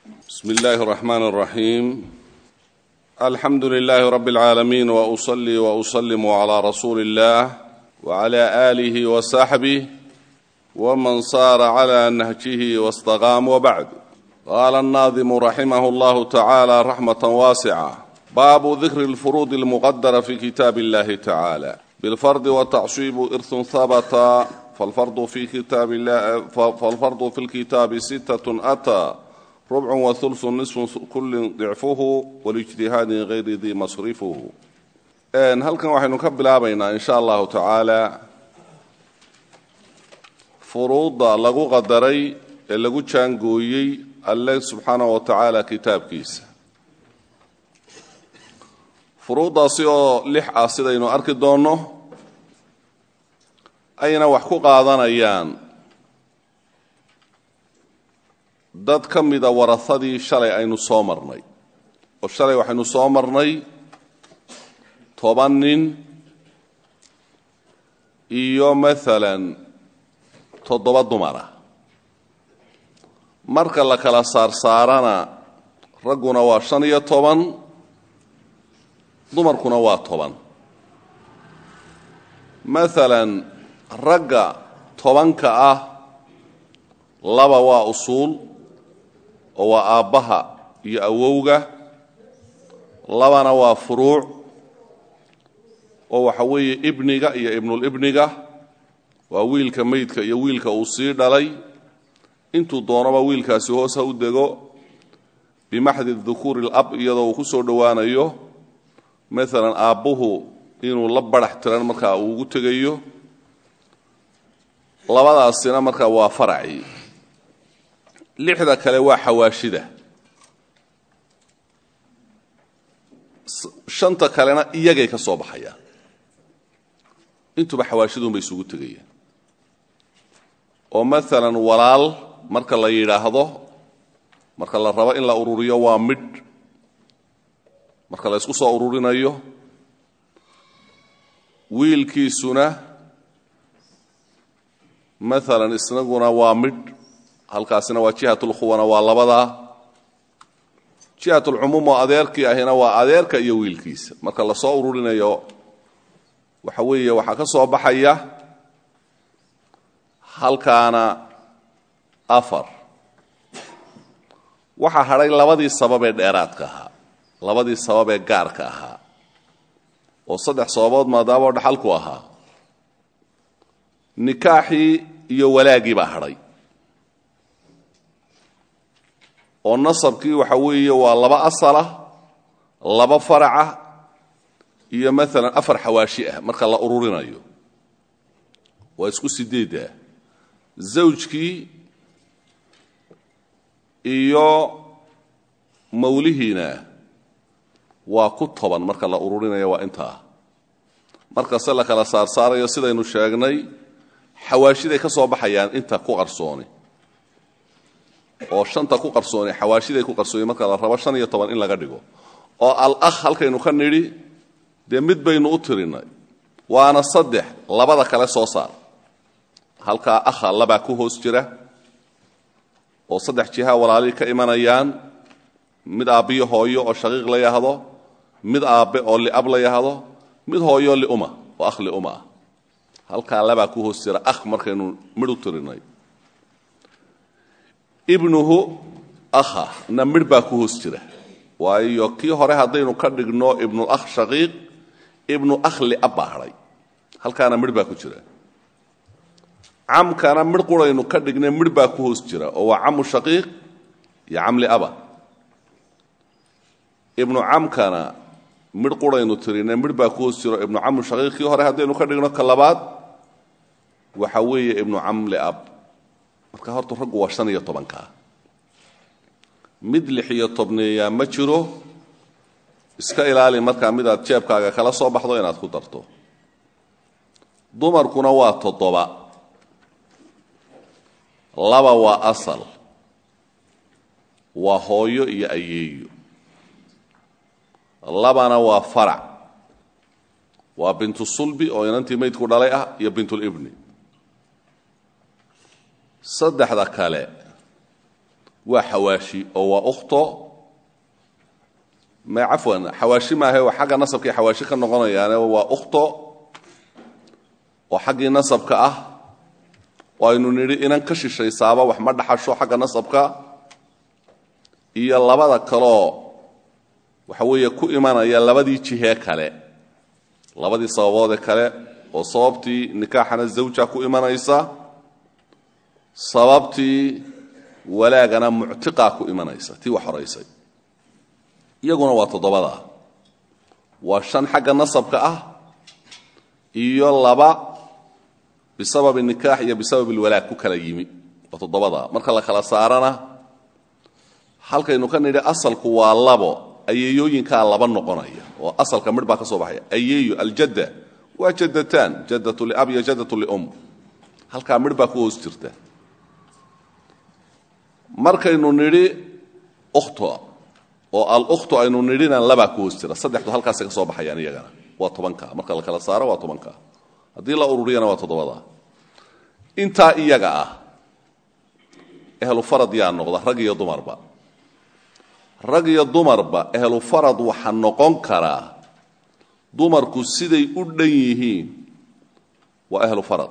بسم الله الرحمن الرحيم الحمد لله رب العالمين واصلي واسلم على رسول الله وعلى اله وصحبه ومن صار على نهجه واستقام وبعد قال الناظم رحمه الله تعالى رحمه واسعه باب ذكر الفروض المقدره في كتاب الله تعالى بالفرض والتعصيب ارث ثبت فالفرض في كتاب الله فالفرض في الكتاب ستة أتى ربع وثلث نصف كل ضعفه والاجتهاد غير ذي مصرفه ان halkan waxaynu ka bilaabaynaa in sha allahu tacaala furuudda lagu qadaray ee lagu jaangooyey alle subxaanahu wa tacaala kitaabkiisa furuuddaasi oo lix ah sidaynu arki doonno ayna wax ku qaadanayaan dad ka mida warahadii shalay aynu soo marnay oo shalay waxaynu soo marnay toban nin iyo maalan toddoba dumara marka la kala saarsaarana ragguna waa shan iyo toban dumarkuna waa toban maalan ragga tobanka ah laba waa usuul oo waa aabbaha iyo awowga labana waa furuuc oo waxa weeye ibniga iyo ibnulibniga waa wiilka meydka iyo wiilka uu sii dhalay intuu doonaba wiilkaasi hoos ha u dego bimaxdi dukuuri alab iyadoo uu ku soo dhowaanayo maalan aabbuhu inuu la barax tiran markaa uu ugu tegayo labadaasina markaa waa faracii lixda kale waa xawaashida shanta kalena iyagay ka soo baxayaan intuba xawaashidunbay isugu tegayaan oo maalan walaal marka la yidhaahdo marka la rabo in la ururiyo waa midh marka la ysku soo ururinayo wiilkiisuna maalan isnaguna waa midh halkaasina waa jihatulkhuwana waa labadaa jihatulcumuum oo adeerkii ahina waa adeerka iyo wiilkiisa marka la soo ururinayo waxa weeye waxaa ka soo baxaya halkaana afar waxaa hadhay labadii sabab ee dheeraadka ahaa labadii sabab ee gaarka ahaa oo saddex sababood maadaama oo dhaxalku ahaa nikaaxii iyo walaagii baa hadhay oo nasabkii waxa weeye waa laba asala laba faraca iyo maalan afar xawaashi ah marka la ururinayo waa isku sideeddah zawjkii iyo mawlihiina waa ku toban marka la ururinaya waa intaa markase la kala saarsaarayo sidaynu sheegnay xawaashiday ka soo baxayaan inta ku qarsooni oo shanta ku qarsooni xawaashiday ku qarsooni marka la rabo shan iyo toban in laga dhigo oo al-akh halkaynu ka nidhi dee mid baynu u tirinay waana saddex labada kale soo saar halkaa akha labaa ku hoos jira oo saddex jiha walaalihii ka imanayaan mid aabbiyo hooyo oo shaqiiq la yahdo mid aabbe oo liab la yahdo mid hooyo liuma oo akh liuma ah halkaa labaa ku hoos jira akh markaynu midh u tirinay ibnuhu akha na midh baa ku hoos jira waayo kii hore haddaynu ka dhigno ibnulakh shaqiiq ibnu akh liab baa hadhay halkaana midh baa ku jira camkana midh quraynu ka dhignay midh baa ku hoos jira oo waa camu shaqiiq iyo cam liaba ibnu camkana midh quraynu tirinay midh baa ku hoos jiro ibnu camu shaqiiq kii hore haddaynu ka dhigno ka labaad waxa weeye ibnu cam liab marka horta raggu waa shan iyo tobankaa mid lix iyo tobneeyaa ma jiro iska ilaali markaa midaad jeebkaaga kala soo baxdo inaad ku darto dumarkuna waa toddoba laba waa asal waa hooyo iyo ayeeyo labana waa farac waa bintu sulbi oo inantii maydku dhalay ah iyo bintulibni saddexda kale waa xawaashi oo waa ukhto ma cafwan xawaashi maahe waa xagga nasabkii xawaashi ka noqonayaane waa ukhto oo xaggii nasabka ah oo aynu nidhi inan ka shishaysaaba wax ma dhaxasho xagga nasabka iyo labada kaloo waxa weeye ku imanaya labadii jihee kale labadii sababoodee kale oo sababtii nikaaxana zawja ku imanaysa sababtii walaagana muctiqaa ku imanaysa tii wax horaysay iyaguna waa toddobada waa shan xagga nasabka ah iyo laba bisababi nikaax iyo bisababi lwalaag ku kala yimi waa toddobada marka la kala saarana halkaynu ka nidhi asalku waa labo ayeeyooyinkaa laba noqonaya oo asalka midh baa ka soo baxaya ayeeyo aljadda waa jadataan jaddatu liab iyo jaddatu lium halkaa midh baa ku hoos jirta markaynu nidhi ukhto oo alukhtu aynu nidhina labaa ku hoos jira saddexdu halkaasay ka soo baxayaan iyagana waa tobanka marka la kala saaro waa tobanka haddii la ururiyana waa toddobada intaa iyaga ah ehlu farad yaa noqda rag iyo dumarba rag iyo dumarba ehlu farad waxa noqon karaa dumarku siday u dhan yihiin waa ehlu farad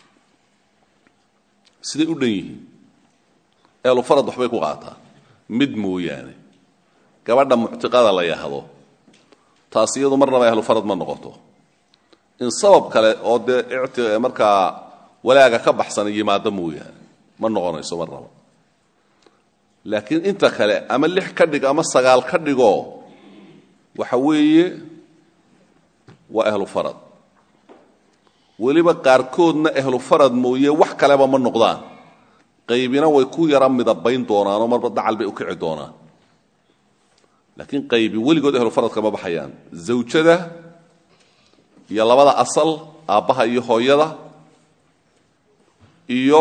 siday u dhan yihiin ehlu farad waxbay ku qaataa mid mooyaane gabadha muctiqada la yahdo taas iyadu marnaba ehlu farad ma noqoto in sabab kale oo dee markaa walaaga ka baxsan yimaado mooyaane ma noqonayso marnaba laakiin inta kale ama lix ka dhig ama sagaal ka dhigoo waxa weeye waa ehlu farad weliba qaarkoodna ehlu farad mooye wax kaleba ma noqdaan qaybina way ku yara midabayn doonaanoo marba dacal bay u kici doonaan laakiin qaybi weligood ehlu faradka ma baxayaan zawjada iyo labada asal aabbaha iyo hooyada iyo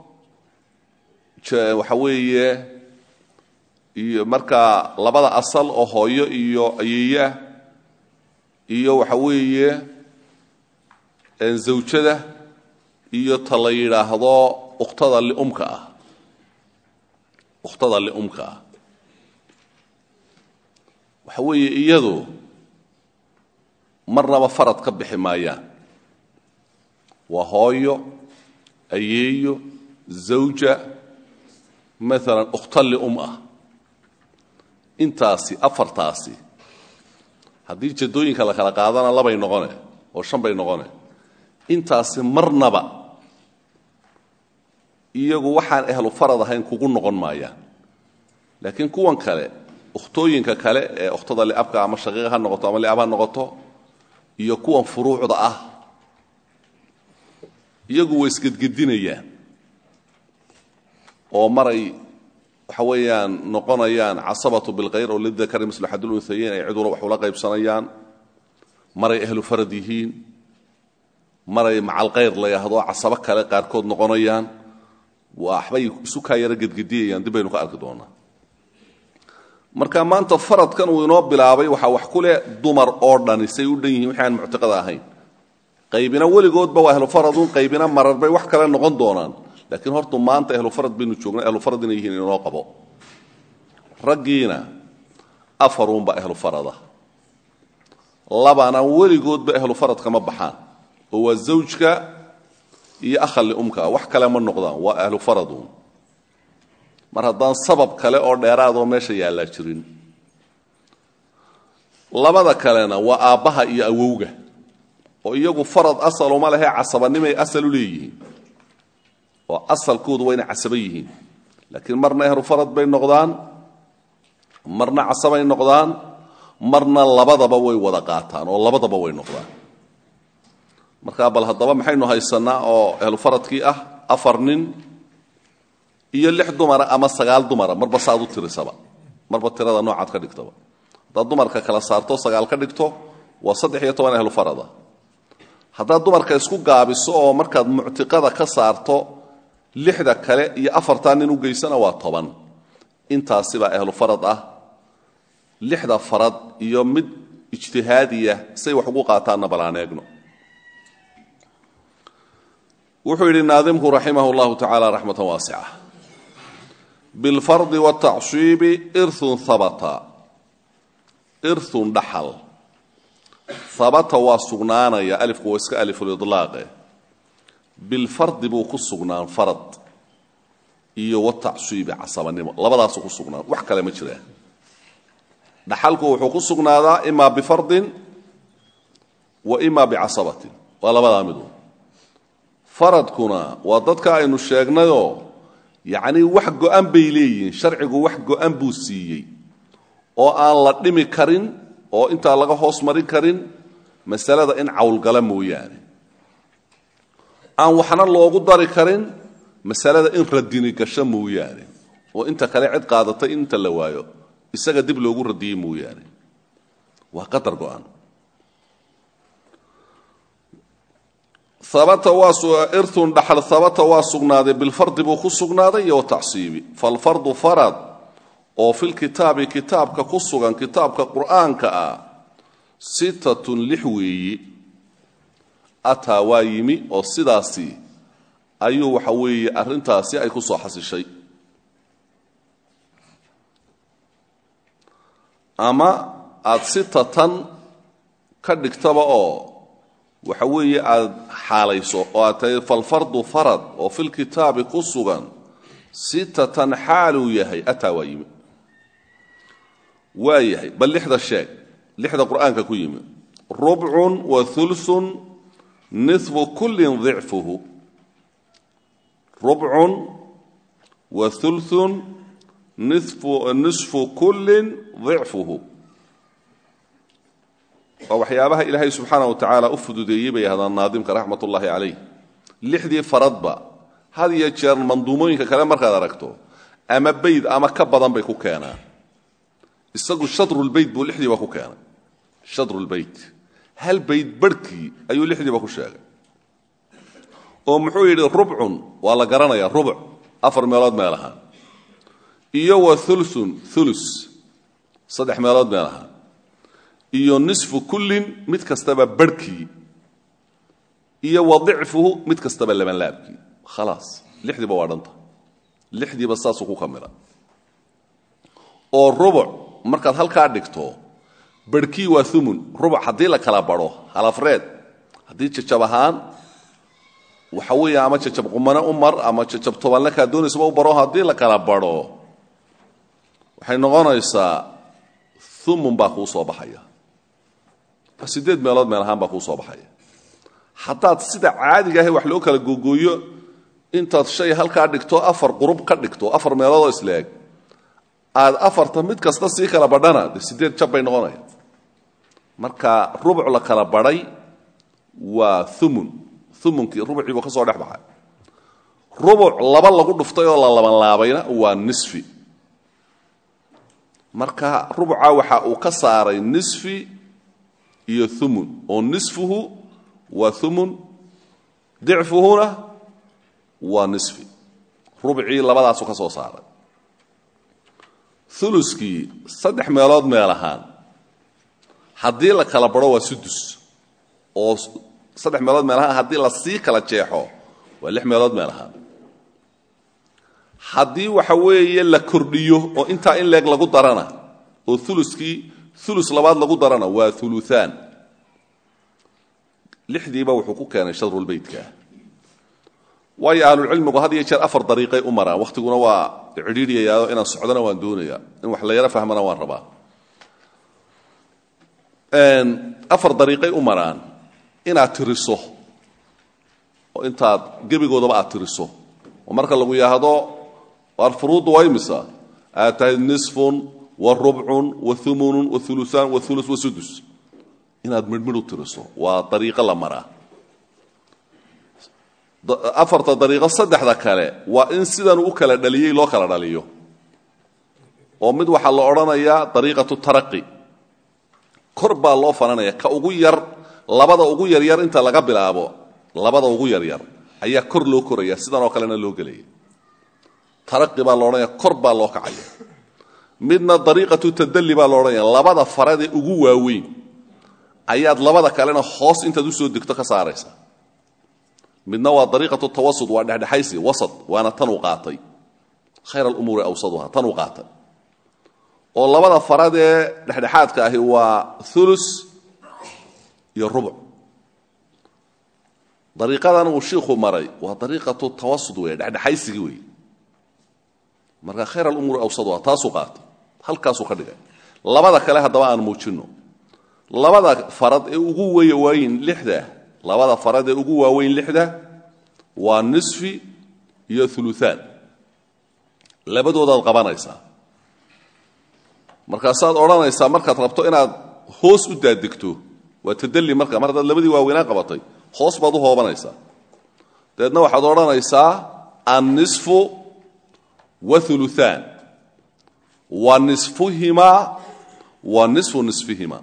waxa weeye iyo markaa labada asal oo hooyo iyo ayeeyeah iyo waxa weeye zawjada iyo ta la yidhaahdo ukhtada liumka ah ukhtada liumka ah waxa weeye iyadu marnaba farad ka bixi maayaan waa hooyo ayeeyo zawja maalan ukhta lium ah intaasi afartaasi haddii jadooyinka la kala qaadana labay noqone oo shan bay noqone intaasi marnaba iyagu waxaan ehlu farad ahayn kugu noqon maayaan laakiin kuwan kale ukhtooyinka kale ee ukhtada liabka ama shaqiiqa ha noqoto ama liab ha noqoto iyo kuwan furuucda ah iyagu way isgedgedinayaan oo maray waxa weeyaan noqonayaan casabatu bilkhayr oo lidakari mislu xadulunhayeyn ay ciduna wax ula qaybsanayaan maray ahlu farad yihiin maray macalkhayr la yahdo casabo kale qaarkood noqonayaan waxbay isu kaa yaro gedgediyayaan dib baynu ka arki doonaa marka maanta faradkan uu inoo bilaabay waxaa wax ku leh dumar oo dhani say u dhan yihiin wixi aan muctiqada ahayn qaybina weligoodba waa ahlu faradun qaybina marar bay wax kale noqon doonaan laakiin hortu maanta ahlu farad baynu joognaa ahlu farad inay yihiin inoo qabo raggiina afarunba ahlu farada labana weligoodba ahlu farad kama baxaan oo waa zawjka iyo akhal liumka wax kale ma noqdaan waa ahlu faradun mar haddaan sabab kale oo dheeraadoo meesha yaallaa jirin labada kalena waa aabbaha iyo awowga oo iyagu farad asaluma lehee casabanimay asal u leeyihiin oo asalkoodu waa inay casaba yihiin laakiin marna ehlu farad bay noqdaan marna casabay noqdaan marna labadaba way wada qaataan oo labadaba way noqdaan markaa bal haddaba maxaynu haysannaa oo ehlu faradkii ah afar nin iyo lix dumara ama sagaal dumara marba saaad u tirisaba marba tirada noocaad ka dhigtaba haddaad dumarka kala saarto sagaal ka dhigto waa saddex iyo toban ehlu farada haddaad dumarka isku gaabiso oo markaad muctiqada ka saarto lixda kale iyo afartaa nin u geysana waa toban intaasibaa ehlu farad ah lixda farad iyo mid ijtihaadiya say wax ugu qaataanna balaan eegno wuxuu yidhi naadimku raximah اllahu tacaala raxmatan waasica bilfardi watacsiibi irun habata irun dhaxal habata waa sugnaanaya alifku waa iska alifulidlaaqe bilfardi buu ku sugnaan farad iyo watacsiibi casabanimo labadaasuu ku sugnaan wax kale ma jiraan dhaxalku wuxuu ku sugnaadaa imaa bifardin wa imaa bicasabatin waa labadaa midu faradkuna waa dadka aynu sheegnayoo yacnii wax go-an bay leeyihiin sharcigu wax go-an buu siiyey oo aan la dhimi karin oo intaa laga hoos marin karin masalada in cawlgala mooyaane aan waxna loogu dari karin masalada in radini gasho mooyaane oo inta kale cid qaadatay in inta la waayo isaga dib loogu radiyey mooyaane waa qadar go-an abata waa irun dhaxal habata waa sugnaaday bilfardi buu ku sugnaaday iyo watacsiibi falfardu farad oo filkitaabi kitaabka ku sugan kitaabka qur'aanka ah sittatun lix weeyi ataa waa yimi oo sidaasi ayuu waxa weeye arrintaasi ay ku soo xasishay ama aada sitatan ka dhigtaba oo waxa weeye aada xaalayso oo aad tahay falfardu farad oo filkitaabi ku sugan sitatan xaaluu yahay ataa waa yimi waa yahay bal lixda sheeg lixda qur'aanka ku yimi rubcun wa ulun nifu kullin dicfuhu rubcun wa ulun nisfu kullin dicfuhu waa waxyaabaha ilaahay subxaana wa tacaala u fududeeyey bay ahdaan naadimka raxmat ullaahi calayh lixdii faradba had iyo jeer manduumooyinka kale markaad aragto ama bayd ama ka badan bay ku keenaan isagu shadrulbeyt buu lixdiiba ku keenay shadrulbeyt hal bayd barhkii ayuu lixdiiba ku sheegay oo muxuu yidhi rubcun waa la garanayaa rubuc afar meelood meel ahaan iyo wa ulun ulus saddex meelood meel ahaan iyo nisfu kullin mid kastaba barhkii iyo wa dicfuhu mid kastaba labanlaabkii khalaas lixdiiba waa dhanta lixdiiba saasuu ku kamila oo rubuc markaad halkaa dhigto barhkii waa umun rubuc haddii la kala badho halafreed haddii jajab ahaan waxa weeye ama jajab qumane u mar ama jajab tobanle kaa doonaysaba u baro haddii la kala badho waxay noqonaysaa umun baa kuu soo baxaya sideed meelood meel ahaan baa kuu soo baxaya haddaad sida caadiga ahe wax loo kala googooyo intaad shay halkaa dhigto afar qurub ka dhigto afar meeloodoo isleeg aad afarta mid kasta sii kala badhana de sideed jab bay noqonaya marka rubuc la kala badhay waa umun umunkii rubucii buu ka soo dhex baxay rubuc laba lagu dhuftay oo la labanlaabayna waa nisfi marka rubuca waxa uu ka saaray nisfi iyo umun oo nisfuhu waa umun dicfuhuna waa nisfi rubcii labadaasuu ka soo saaray uluskii saddex meelood meel ahaan haddii la kala badho waa sudus oo saddex meelood meel ahaan haddii la sii kala jeexo waa lix meelood meel ahaan haddii waxa weeye la kordhiyo oo intaa in leeg lagu darana oo uluskii ulus labaad lagu darana waa uluaan lixdiiba wuxuu ku keenay shadrulbeytkaa waayo ahlulcilmigu had iyo jeer afar dariiqay u maraan wakhtiguna waa cidhiidhiyayaao inaan socdona waan doonaya in wax la yaro fahmana waan rabaa afar dariiqay u maraan inaad tiriso oo intaad gebigoodaba aad tiriso oo marka lagu yidhaahdo waar furuuddu waa imisa aad tahay nisfun wa rubcun wa umunun wa uluaan wa ulus wa sudus inaad midhmidh u tiriso waa dariiqo la maraa afarta dariiqo saddexda kale waa in sidan u kala dhaliyey loo kala dhaliyo oo mid waxaa la odhanayaa dariiqatu taraqi kor baa loo fananaya ka ugu yar labada ugu yaryar inta laga bilaabo labada ugu yaryar ayaa kor loo koraya sidanoo kalena loo gelaya taraqi baa la odhanaya kor baa loo kacaya midna dariiqatu tadalli baa la odhanaya labada faradee ugu waaweyn ayaad labada kalena hoos intaad usoo degto ka saaraysa midna waa dariiqatu tawasud waa dhexdhexaysi wasad waana tan uu qaatay khayr alumuuri awsaduha tanuu qaatay oo labada farad ee dhexdhexaadka ahi waa ulus iyo rubuc dariiqadan uu shiikhu maray waa dariiqatu tawasud wey dhexdhexaysigii wey marka khayr alumuuri awsaduha taasuu qaatay halkaasuu ka dhigay labada kale haddaba aan muujinno labada farad ee ugu waaweyn lixda labada farad ee ugu waaweyn lixda waa nisfi iyo uluaan labadoodaad qabanaysaa markaasaad odhanaysaa markaad rabto inaad hoos u daadegto waa tadalli marka mar haddaad labadii waaweynaa qabatay hoos baad u hoobanaysaa dabeedna waxaad odhanaysaa annisfu wauluaan wa nisfuhimaa wa nisfu nisfihimaa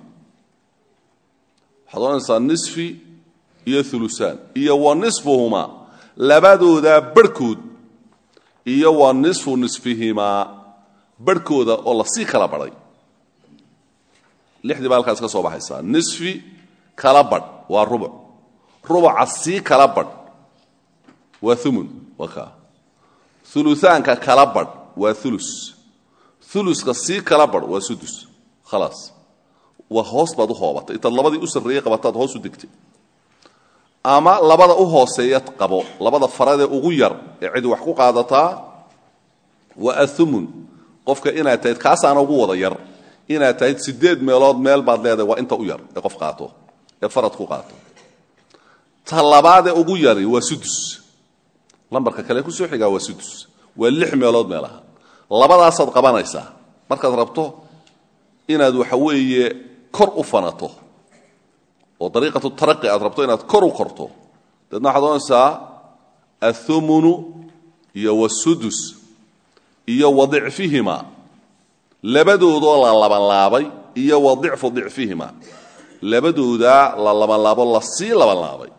waxaad odhanaysaa nisfi iyo ulusaan iyo wa nisfuhumaa labadoodaa barhkood iyo wa nisfu nisfihimaa barhkooda oo lasii kala badhay lixdii baa halkaas ka soo baxaysaa nisfi kala badh waa rubuc rubuca sii kala badh waa umun waa kaa uluaanka kala badh waa ulus uluska sii kala badh waa sudus khalaas waa hoos baad u hoobatay intaad labadii u sarreeyey qabataad hoos u degtay ama labada u hooseeya qabo labada faradee ugu yar ee cidi wax ku qaadataa waa aumun qofka inaad tahyd kaasaana ugu wada yar inaad tahyd sideed meelood meel baad leedahay waa inta u yar ee qof qaato ee farad ku qaato ta labaadee ugu yari waa sudus lambarka kale kusoo xigaa waa sudus waa lix meelood meelaha labadaasaad qabanaysaa markaad rabto inaad waxa weeye kor u fanato oo dariiqatu taraqi aad rabto inaad kor u korto dabeedna waxaad ohanaysaa athumunu iyo wasudus iyo wa dicfihima labadoodoo la labanlaabay iyo wa dicfu dicfihima labadoodaa la labanlaabo lasii labanlaabay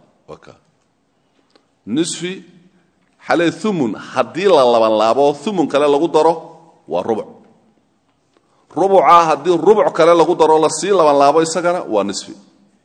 nisfi xalee umun haddii la labanlaabo umun kale lagu daro waa rubuc rubuca haddii rubuc kale lagu daro lasii labanlaabo isagana waa nisfi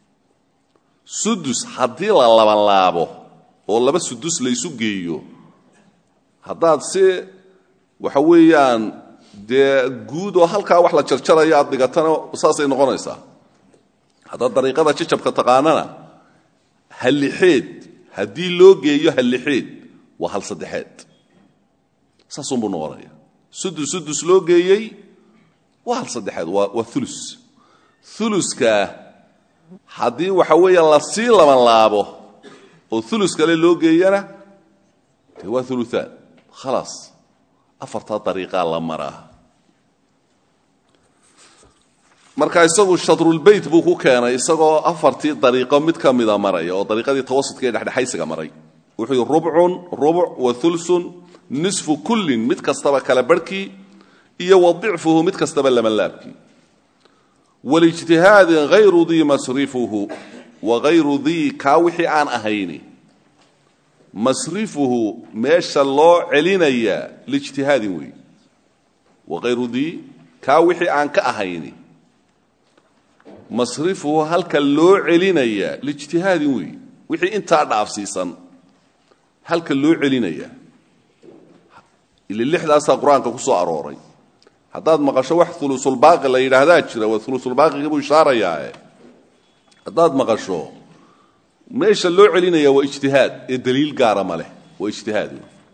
sudus haddii la labanlaabo oo laba sudus laysu geeyo haddaad si waxa weeyaan dee guud oo halkaa wax la jarjarayo aad dhigatana saasay noqonaysaa haddaad dariiqada jajabka taqaanana hallixeed haddii loo geeyo hallixeed waa hal saddexeed saasunbuu noqonaya sudus sudus loo geeyey waa hal saddexeed waa waa ulus uluska haddii waxa weeya lasii labanlaabo oo ulus kale loo geeyana dee waa uluaan khalaas afartaa dariiqaa la maraa marka isagu shadrulbeyt buu ku keenay isagoo afartii dariiqo mid ka mida maraya oo dariiqadii tawasudka ee dhexdhexaysiga maray wuxuu yidhi rubcun rubuc wa ulsun nisfu kullin mid kastaba kala barhkii iyo wa dicfuhu mid kastaba labanlaabkii walijtihaadin hayru dii masrifuhu wa hayru dii kaa wixii aan ahayni masrifuhu meesha loo celinayaa lijtihaadin wey wa hayru dii kaa wixii aan ka ahayni masrifuhu halka loo celinayaa lijtihaadin wey wixii intaa dhaafsiisan halka loo celinayaa ile lixdaasaa qur-aanka ku soo arooray haddaad maqasho wax ulusulbaaqi la yidhaahdaa jira waa ulusulbaaqigii buu ishaarayaae haddaad maqasho meesha loo celinaya waa ijtihaad ee daliil gaara ma leh waa ijtihaad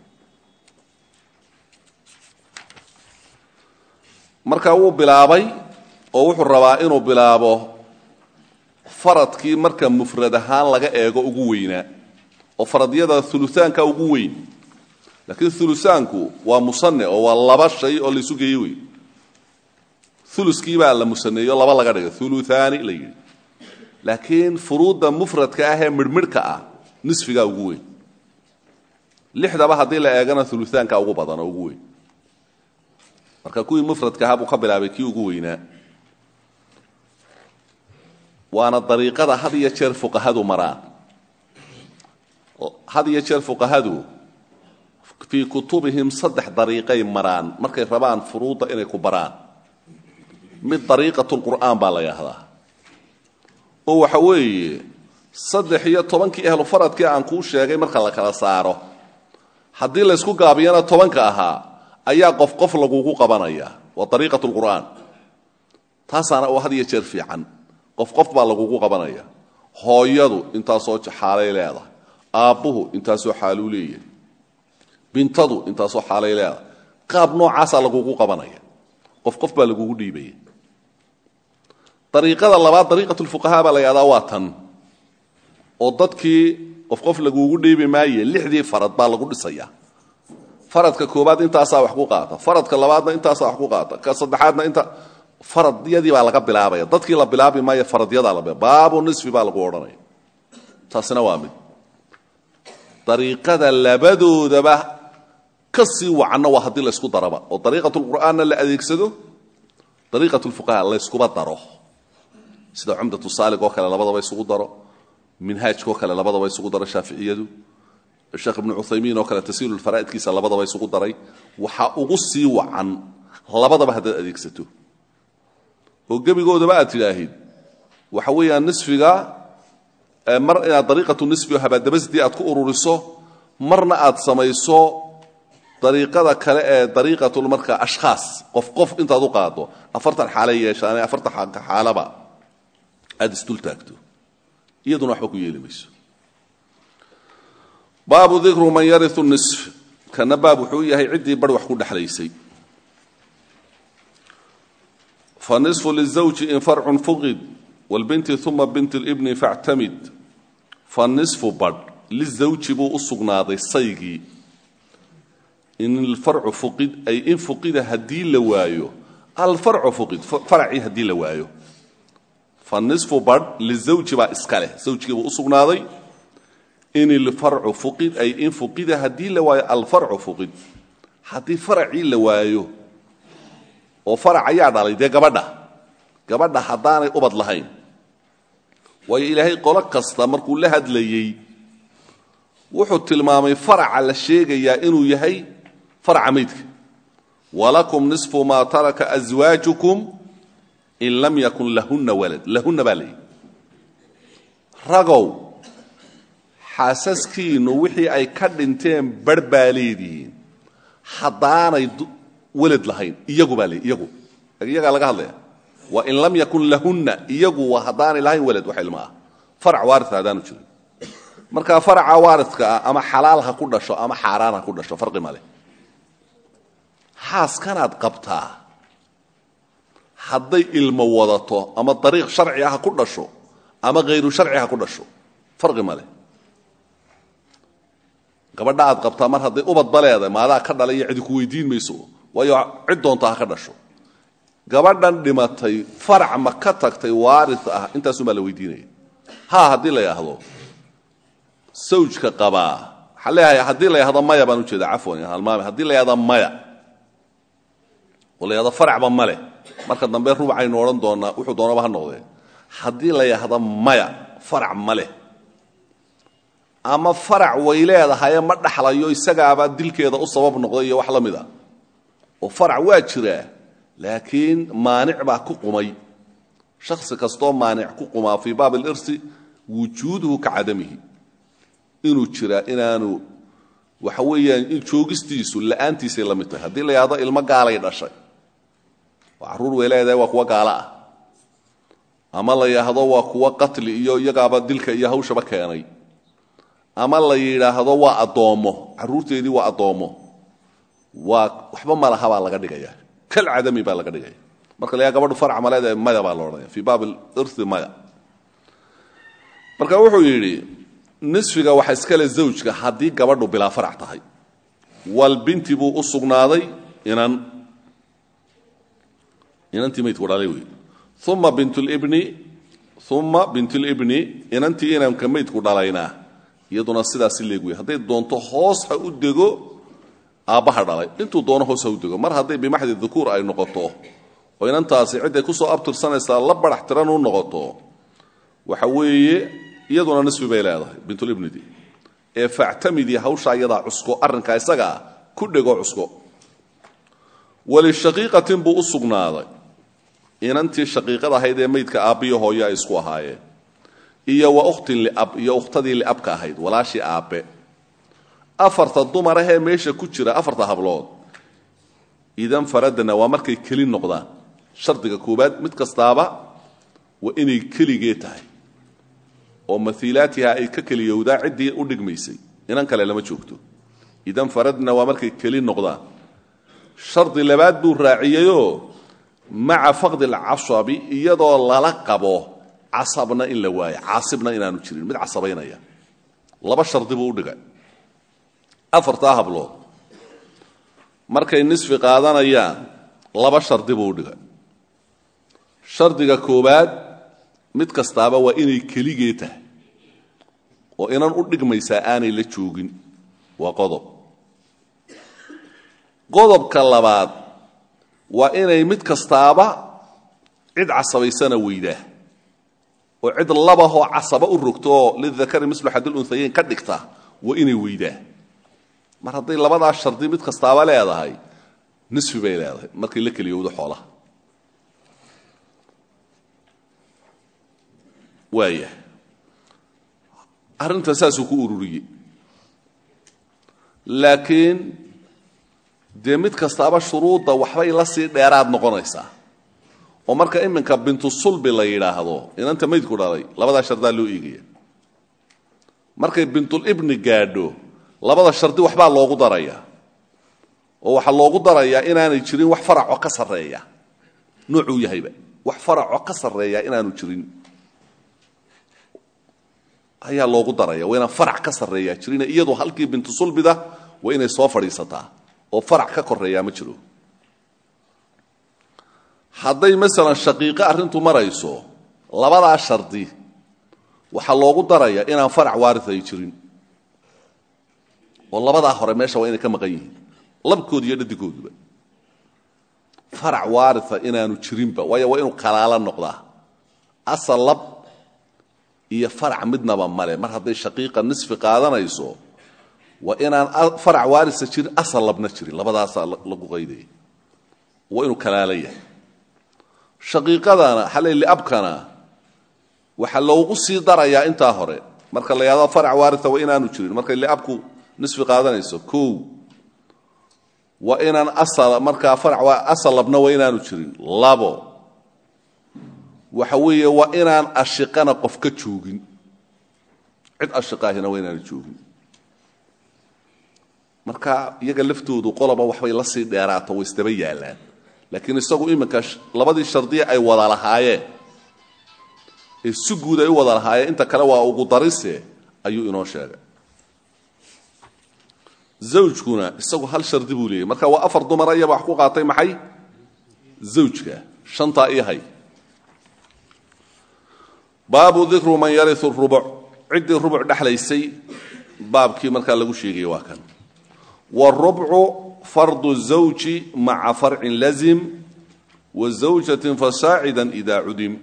marka wuu bilaabay oo wuxuu rabaa inuu bilaabo faradkii marka mufrad ahaan laga eego ugu weynaa oo faradyada ulusaanka ugu weyn laakiin ulusaanku waa musane oo waa laba shay oo laysu geeye wey uluskii baa la musaneeyo laba laga dhigay uluaani la yidhi laakiin furuudda mufradka ah ee midhmidhka ah nisfigaa ugu weyn lixdaba haddii la eegana uluaanka ugu badan oo ugu weyn marka kuwii mufradka ahaa buu ka bilaabay kii ugu weynaa waana dariiqada had iyo jeer fuqahadu maraan had iyo jeer fuqahadu fii kutubihim saddex dariiqay maraan markay rabaan furuudda inay ku baraan mid dariiqatulqur'aan baa la yidhaahdaa oo waxa weeye saddex iyo tobankii ahlu faradkii aan kuu sheegay marka la kala saaro haddii laysku gaabiyana tobanka ahaa ayaa qof qof lagugu qabanaya waa ariiqat lqur'aan taasaana oo had iyo jeer fiican qof qof baa lagugu qabanaya hooyadu intaasoo xaalay leedahay aabbuhu intaasoo xaaluu leeyahay bintadu intaasoo xaalay leedahay qaab noocaasaa lagugu qabanaya qof qof baa lagugu dhiibaya ariiqada labaad ariiqat lfuqahaa baa la yahdaa waa tan oo dadkii qof qof lagugu dhiibi maaye lixdii farad baa lagu dhisaya faradka koobaad intaasaa wax ku qaata faradka labaadna intaasaa wax ku qaata ka saddexaadna inta faradyadii baa laga bilaabaya dadkii la bilaabi maayo faradyadaa la baabu nisfi baa lagu odhanaya taasina waa mid dariiqada labadoodaba ka sii wacanna waa haddii laysku daraba oo dariiqat lqur'aanna la adeegsado dariiqat lfuqaha layskuba daro sida cumdatu saalig oo kale labadaba isugu daro minhaajkaoo kale labadaba isugu daro shaaficiyadu sheekh ibnu cuthaymiin oo kale tasiilu faraa'idkiisa labadaba isugu daray waxaa ugu sii wacan labadaba haddaad adeegsato oo gebigoodaba aad tidhaahid waxa weeyaan nisfiga mar inaad dariiqatu nisfi oo habaadabasdii aad ku ururiso marna aad samayso dariiqada kale ee dariiqatul markaa ashkhaas qof qof intaad u qaado afartan xaalay yeeshaane afartan xaalaba aad isdul taagto iyaduna waxba ku yeeli mayso baabu dikru man yariu nisf kana baab wuxuu yahay ciddii bar wax ku dhexlaysay fanisfu lizawji in farcun fuqid wlbinti uma bint libni factamid fanisfu badh lizawji buu u sugnaaday saygii in ilfarcu fuqid ay in fuqida haddii la waayo alfarcu fuqid faracii haddii la waayo fanisfu badh lizawji baa iska leh zawjigii buu u sugnaaday in ilfarcu fuqid ay in fuqida haddii la waayo alfarcu fuqid haddii faracii la waayo oo farac ayaa dhalay dee gabadha gabadha haddaanay ubad lahayn waayo ilaahay qolo kasta markuu la hadlayey wuxuu tilmaamay faraca la sheegayaa inuu yahay faraca maydka walakum nisfu maa taraka aswaajukum in lam yakun lahunna walad lahunna baa leeyihi ragow xaasaskiinnu wixii ay ka dhinteen bar baa leedihiin haddaanay walad lahayn iyagu baa leeyihi iyagu iyagaa laga hadlaya waa in lam yakun lahunna iyagu waa haddaanay lahayn walad wax ilma ah farac waaria haddaanu jirin marka faraca waaridka ah ama xalaal ha ku dhasho ama xaaraan ha ku dhasho farqi male xaaskanaad qabtaa hadday ilmo wadato ama dariiq sharci ah ha ku dhasho ama hayru sharci ha ku dhasho farqi male gabadha aad qabtaa mar hadday ubadba leedahay maadaa ka dhalay iyo cidi ku weydiin mayso waayo cid doonta ha ka dhasho gabadhan dhimatay farac ma ka tagtay waari ah intaasumaa la weydiinaya ha haddii la yidhaahdo sawjka qabaa waxaa leeyahay haddii la yidhahdo maya baan ujeeda cafwan halmaame haddii la yidhahdo maya oo la yidhahdo faracba male marka dambe rubcaynu odhan doonaa wuxuu doonaba ha noqdee haddii la yidhahdo maya farac ma leh ama farac way leedahaye ma dhaxlayo isagaaba dilkeeda u sabab noqday iyo wax la mid a oo farac waa jiraa laakiin maanic baa ku qumay shakhsi kastoo maanic ku qumaa fii baab alirsi wujuuduhu ka cadamihi inuu jiraa inaanu waxa weeyaan joogistiisu la'aantiisay la mid tahay haddii la yidhahdo ilmo gaalay dhashay oo carruur way leedahay waa kuwa gaalo ah ama la yidhaahdo waa kuwa qatli iyo iyagaaba dilka iyo hawshaba keenay ama la yidhaahdo waa addoommo carruurteedii waa addoommo waa waxba malaha baa laga dhigaya kal cadami baa laga dhigaya marka la yaha gabadhu farc ma leedahay maya baa la odhanaya fii baab alirthi maya marka wuxuu yidhi nisfiga waxa iskale zawjka haddii gabadhu bilaa farac tahay walbinti buu u sugnaaday inan inantii maydku dhalay wey uma bintulibni uma bintulibni inantii inanka maydku dhalaynaa iyaduna sidaasi leeg wey hadday doonto hoos ha u dego aabbaha dhalay intuu doono hoos ha u dego mar hadday bimaxdi dukuur ay noqoto oo inantaasi cidday kusoo abtirsanaysaa la barax tiran u noqoto waxa weeye iyaduna nisfi bay leedahay bintulibnidi ee factamidii hawshaa iyadaa cusko arrinkaa isaga ah ku dhego cusko walishaqiiqatin buu u sugnaaday inantii shaqiiqada ahayd ee maydka aabbiyo hooyo ay isku ahaayeen iyo wa ukhtin liab iyo ukhtadii liabka ahayd walaashii aabbe afarta dumar ahee meesha ku jira afarta hablood idan faradna waa markay keli noqdaan shardiga koobaad mid kastaaba waa inay keligee tahay oo maiilaatiha ay ka keliyowdaa ciddii u dhigmaysay inan kale lama joogto idan faradna waa markay keli noqdaan shardi labaad buu raaciyeyoo maca faqdi alcasabi iyadoo lala qabo casabna in la waayo caasibna inaanu jirin mid casabaynaya laba shardi buu u dhigay afartaa hablood markay nisfi qaadanayaan laba shardi buu u dhigay shardiga koowaad mid kastaaba waa inay keligee tahay oo inan u dhigmaysaa aanay la joogin waa qodob qodobka labaad waa inay mid kastaaba cid casabaysana weydaa oo cid labahoo casaba u rogto oo lidakari mislu xadil unhayeyn ka dhigta waa inay weydaa mar hadday labadaa shardi mid kastaaba leedahay nisfi bay leedahay markay la keliyowdo xoolaha waaya arrinta saasuu ku ururiyey laakiin dee mid kastaaba shuruudda waxbay la sii dheeraad noqonaysaa oo marka iminka bintu sulbi la yidhaahdo inanta maydku dhalay labadaa shardaa loo eegaya markay bintulibni gaadho labada shardi waxbaa loogu darayaa oo waxaa loogu darayaa inaanay jirin wax faracoo ka sarreeya noocuu yahayba wax faracoo ka sarreeya inaanu jirin ayaa loogu daraya waa inaan farac ka sarreeyaa jirin iyadu halkii bintu sulbida waa inay soo fadhiisataa oo farac ka koreeyaa ma jiro hadday masalan shaqiiqo arrintu marayso labadaa shardi waxaa loogu daraya inaan farac waaris ay jirin oo labadaa hore meesha waa inay ka maqan yihiin labkooda iyo dhadigooduba farac waaria inaanu jirinba waayo waa inuu kalaala noqdaa asal lab iyo farac midnaba male mar hadday shaqiiqa nisfi qaadanayso waa inaan farac waarisa jirin asal labna jirin labadaasaa lagu qaydaya waa inuu kalaala yahay shaqiiqadana xalay liabkana waxaa loogu sii darayaa intaa hore marka la yahado farac waaria waa inaanu jirin markay liabku nisfi qaadanayso o waa inaan asal markaa farac asal labna waa inaanu jirin labo waxa weeye waa inaan ashiqana qof ka joogin cid ashiqaahina waa inaanu joogin marka iyaga laftoodu qoloba waxbay la sii dheeraato way isdaba yaallaan laakiin isagu iminka labadii shardiya ay wada lahaayeen ee si guud ay u wada lahaayeen inta kale waa ugu darise ayuu inoo sheegay zawjkuna isagu hal shardi buu leeyahy marka waa afar dumar ayaba wax ku qaatay maxay zawjka shantaa ii hay baabu dikru man yariu rubuc ciddii rubuc dhexlaysay baabkii markaa lagu sheegayay waa kan wاrubcu fardu zawji maca farcin lazim wa zawjatin fasaacida ida cudim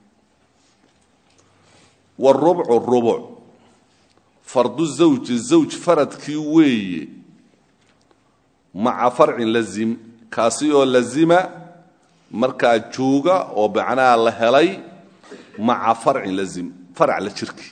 wاrubcu rubuc fardu zawji zawj faradkii weeye maca farcin lazim kaasi oo lazima markaa jooga oo macnaha la helay maca farcin lazim farac la jirki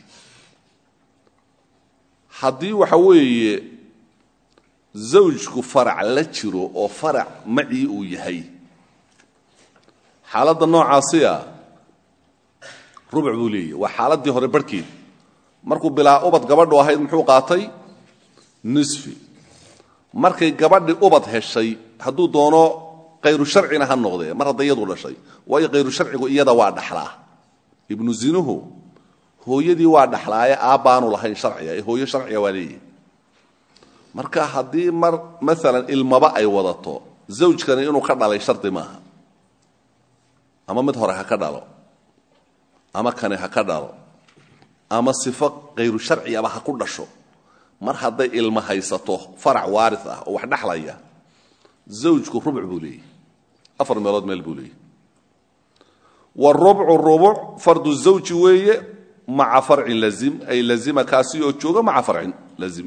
haddii waxa weeye zawjku farac la jiro oo farac macii uu yahay xaaladda noocaasiya rubuc buu leeyahy waa xaaladdii hore barhkeed markuu bilaa ubad gabadhu ahayd muxuu qaatay nisfi markay gabadhii ubad heshay hadduu doono kayru sharcina ha noqdee mar hadday iyadu dhashay waayo kayru sharcigu iyada waa dhaxlaa ibnu zinuhu hooyadii waa dhaxlaaye aabbaanu lahayn sharciga ee hooyo sharciga waa leeyahy marka haddii mar maalan ilmaba ay wadato zawjkani inuu ka dhalay shardi maaha ama mid hore ha ka dhalo ama kani ha ka dhalo ama sifo kayru sharcigaba ha ku dhasho mar hadday ilmo haysato farac waari ah oo wax dhexlaya zawjku rubuc buu leeyahy afar meelood meel buu leeyahy wrubcu rubuc fardu zawji weeye maca farcin lazim ay lazima kaasi oo jooga maca farcin lazim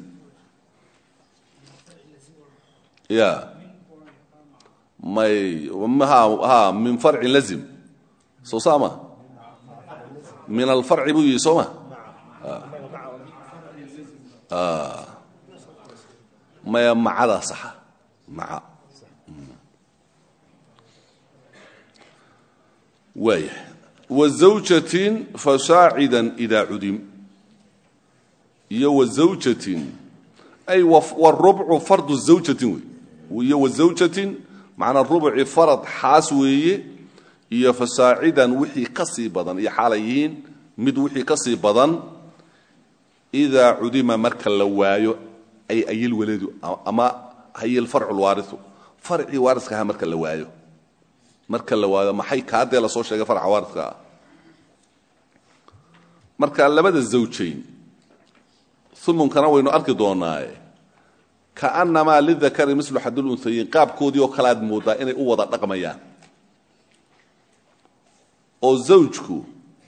ya may ha min farcin lazim soo saama min alfarci buu yihi soo ma maya macadaa saxa maca waaya wazawjatin fasaacidan idaa cudim iyo wazawjatin ay warubcu fardu zawjatin wey iyo wazawjatin macnaa rubci farad xaas weeye iyo fasaacidan wixii ka sii badan iyo xaalay yihiin mid wixii ka sii badan idaa cudima marka la waayo ay ayil waladu ama hayil farcu lwaariu farcii waariska aha marka la waayo marka la waayo maxay kaadee lasoo sheegay farca waaridka ah marka labada zawjayn umunkana waynu arki doonaaye kaanamaa lidakari mislu xadulunhayin qaabkoodii oo kale aad moodaa inay u wada dhaqmayaan oo zawjku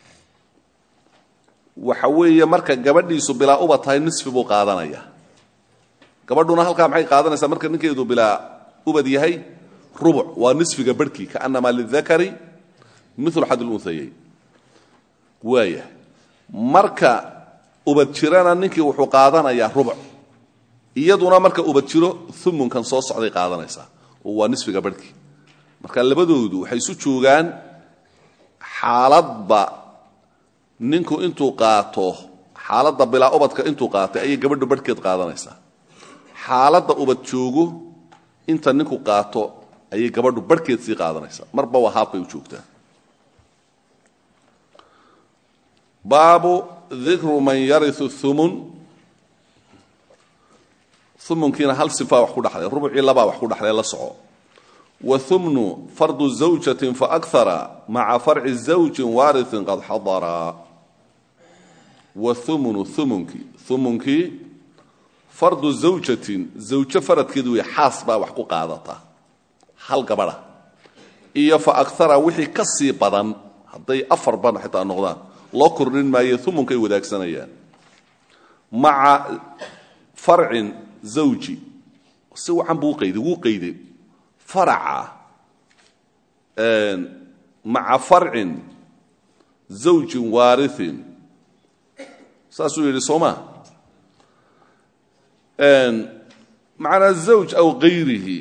waxa weeye marka gabadhiisu bilaa uba tahay nisfi buu qaadanaya gabadhuna halkaa maxay qaadanaysaa marka ninkeedu bilaa ubad yahay rubuc waa nisfiga barhkii kaanamaa lidakari milu xadulunhayayn waaya marka ubad jirana ninkii wuxuu qaadanayaa rubuc iyaduna marka ubad jiro umunkan soo socday qaadanaysaa oo waa nisfiga barhkii marka labadoodu waxay isu joogaan xaaladba ninku intuu qaato xaaladda bilaa ubadka intuu qaatay ayay gabadhu barhkeed qaadanaysaa xaaladda ubad joogo inta ninku qaato ayay gabadhu barhkeed sii qaadanaysaa marba waa haabkay u joogtaa baabu dikru man yariu umun umunkiina hal sifaa wax ku dhexlay rubucii labaa wax ku dhexlay la soco waumnu fardu zawjatin faakara maca farci zawjin waariin qad xadara waumnu umunkii umunkii fardu zawjatin zawjo faradkeedu wey xaas baa wax ku qaadata hal gabadha iyo fa akara wixii ka sii badan hadday afar ban xitaa noqdaan loo kordhin maayo umunkay wadaagsanayaan maca farcin zawji si wacan buu uqayday wuu qayday faraca maca farcin zawjin waariin saasuu yidhi soo maa macnaa zawj aw kayrihi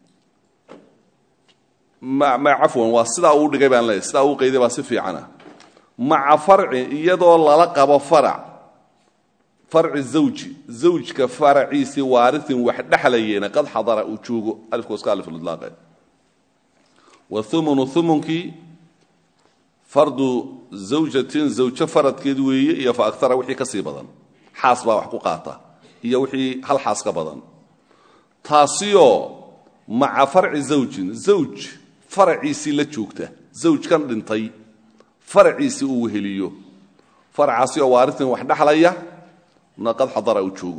cafwan waa sidaa uu dhigay baan leeyahy sidaa uu qayday baa si fiicana maca farcin iyadoo lala qabo farac farci zawji zawjka faraciisii waariin wax dhexlayeena qad xadara uu joogo alifkooska aliflaaqe waumunu umunkii fardu zawjatin zawjo faradkeed weeye iyo fa akara wixii ka sii badan xaas baa wax ku qaata iyo wixii hal xaas ka badan taasioo maca farci zawjin zawj faraciisii la joogta zawjkan dhintay faraciisii uu weheliyo faracaasi oo waariin wax dhexlaya na qad xadara uu joogo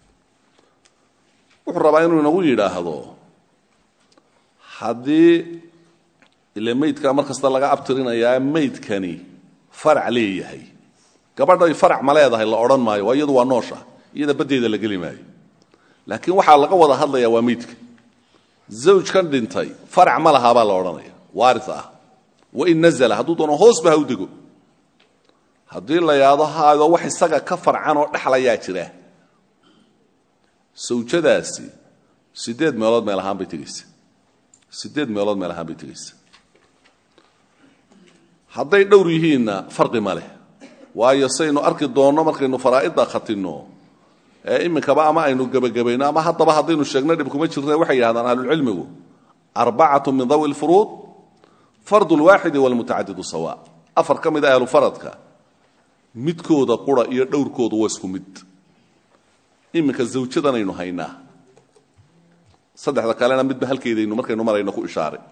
wuxuu rabaa inuu inagu yidhaahdo haddii ile maydka mar kasta laga abtirinayaa maydkani farac leeyahay gabadhay farac ma leedahay la odhan maayo waa iyadu waa noosha iyada baddeeda la geli maayo laakiin waxaa laga wada hadlayaa waa maydka zawjkan dhintay farac ma lahaa baa la odhanaya waari ah wain nazla hadduu doono hoosba ha u dego haddii la yaado haado wax isaga ka farcan oo dhexlayaa jira sawjadaasi sideed meelood meel ahaan bay tegaysa sideed meelood meel ahaan bay tegaysa hadday dhowr yihiinna farqi ma leh waayo saynu arki doonno markaynu faraa'idda khatinno ee iminkaba ama aynu gebagabayno ama haddaba haddaynu sheegno dhib kuma jirna waxay yidhahdaan ahlulcilmigu arbacatu min dawi lfuruud fardu lwaaxidi walmutacadidu sawa afar ka mid a ahlufaradka midkooda qura iyo dhowrkoodu waa isku mid iminka zawjadanaynu haynaa saddexda kalena midba halkeedaynu markaynu marayno ku ishaaray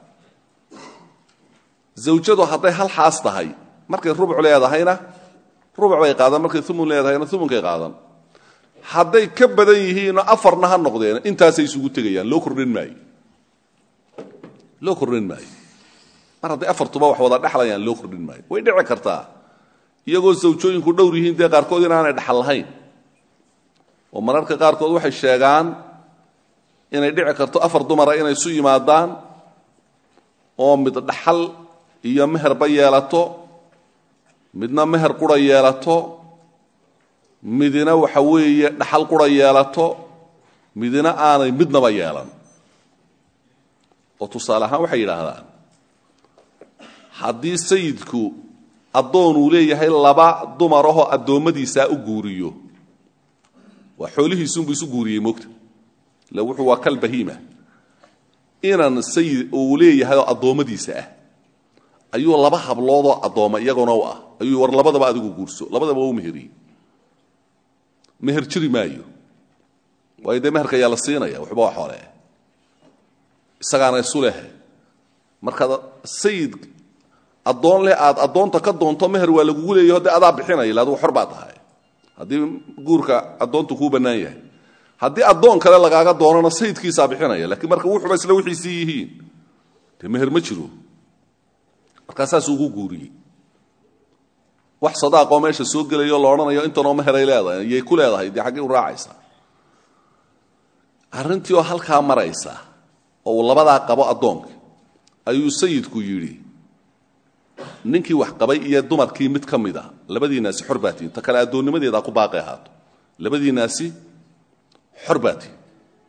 zawjadu hadday hal xaas tahay markay rubuc leedahayna rubuc bay qaadan markay umun leedahayna umunkay qaadan hadday ka badan yihiinoo afarna ha noqdeen intaasay isugu tegayaan loo kordhin maayo loo kordhin maayo mar hadday afartuba wax wada dhexlayaan loo kordhin maayo way dhici kartaa iyagoo zawjooyinku dhowr yihiin dee qaarkood inaanay dhaxal lahayn oo mararka qaarkood waxay sheegaan inay dhici karto afar dumara inay isu yimaadaan oo mid dhaxal iyo meherba yeelato midna meher qura yeelato midina waxa weeye dhaxal qura yeelato midina aanay midnaba yeelan oo tusaale ahaan waxay yidhaahdaan haddii sayidku addoon uu leeyahay laba dumarahoo addoommadiisaa u guuriyo waa xoolihiisunbuu isu guuriyey moogta ille wuxuu waa kal bahiima inan sayid uu leeyahay oo addoommadiisa ah ayuu laba habloodoo addooma iyaguna u ah ayuu war labadaba adigu guurso labadaba u meheriyey meher jiri maayo waayo dee meherka ayaa la siinaya waxba waa xoole isagaana isu leh markaad sayid addoon leh aad addoonta ka doonto meher waa lagugu leeyaho dee adaa bixinaya illa adigu xor baa tahay haddii guurka addoontu kuu bannaan yahay haddii addoon kale lagaaga doonana sayidkiisaa bixinaya lakiin marka wuxuba isla wixiisii yihiin dee meher ma jiro markaa saasuu ugu guuriyey wax sadaaqoo meesha soo gelayo la odhanayo intanoo meheray leedahay iyay ku leedahay dee xaggay u raacaysaa arrintii oo halkaa maraysa oo uu labadaa qabo addoonka ayuu sayidku yidhi ninkii wax qabay iyo dumarkii mid ka mid a labadiinaasi xor baa tihin ta kale addoonnimadeedaa ku baaqi ahaato labadiinaasi xor baa tihin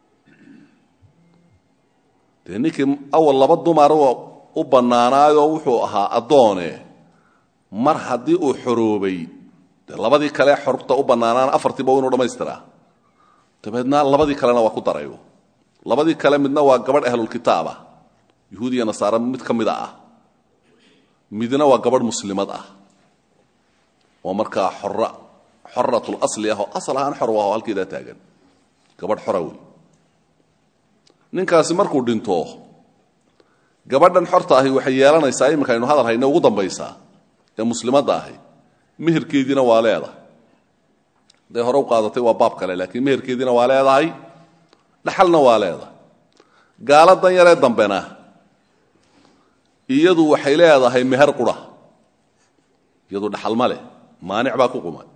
dee ninkii awal laba dumaroo u bannaanaayoo wuxuu ahaa addoone mar haddii uu xoroobay dee labadii kale xorta u bannaanaana afartiiba inuu dhammaystiraa dabeedna labadii kalena waa ku darayo labadii kale midna waa gabadh ahlulkitaabah yuhuud iyo nasaare mid ka mida ah midna waa gabadh muslimad ah oo markaa xora xoratul asli ah oo asal ahaan xor u ah oo halkeedaa taagan gabadh xora wey ninkaasi markuu dhinto gabadhan xorta ahi waxay yeelanaysaa iminka aynu hadal hayne ugu dambaysaa ee muslimadda ahi meherkeediina waa leedahay hadday hore u qaadatay waa baab kale laakiin meherkeediina waa leedahay dhaxalna waa leedahay gaaladan yaree dambena iyadu waxay leedahay meher qura iyadu dhaxal ma leh maanic baa ku qumay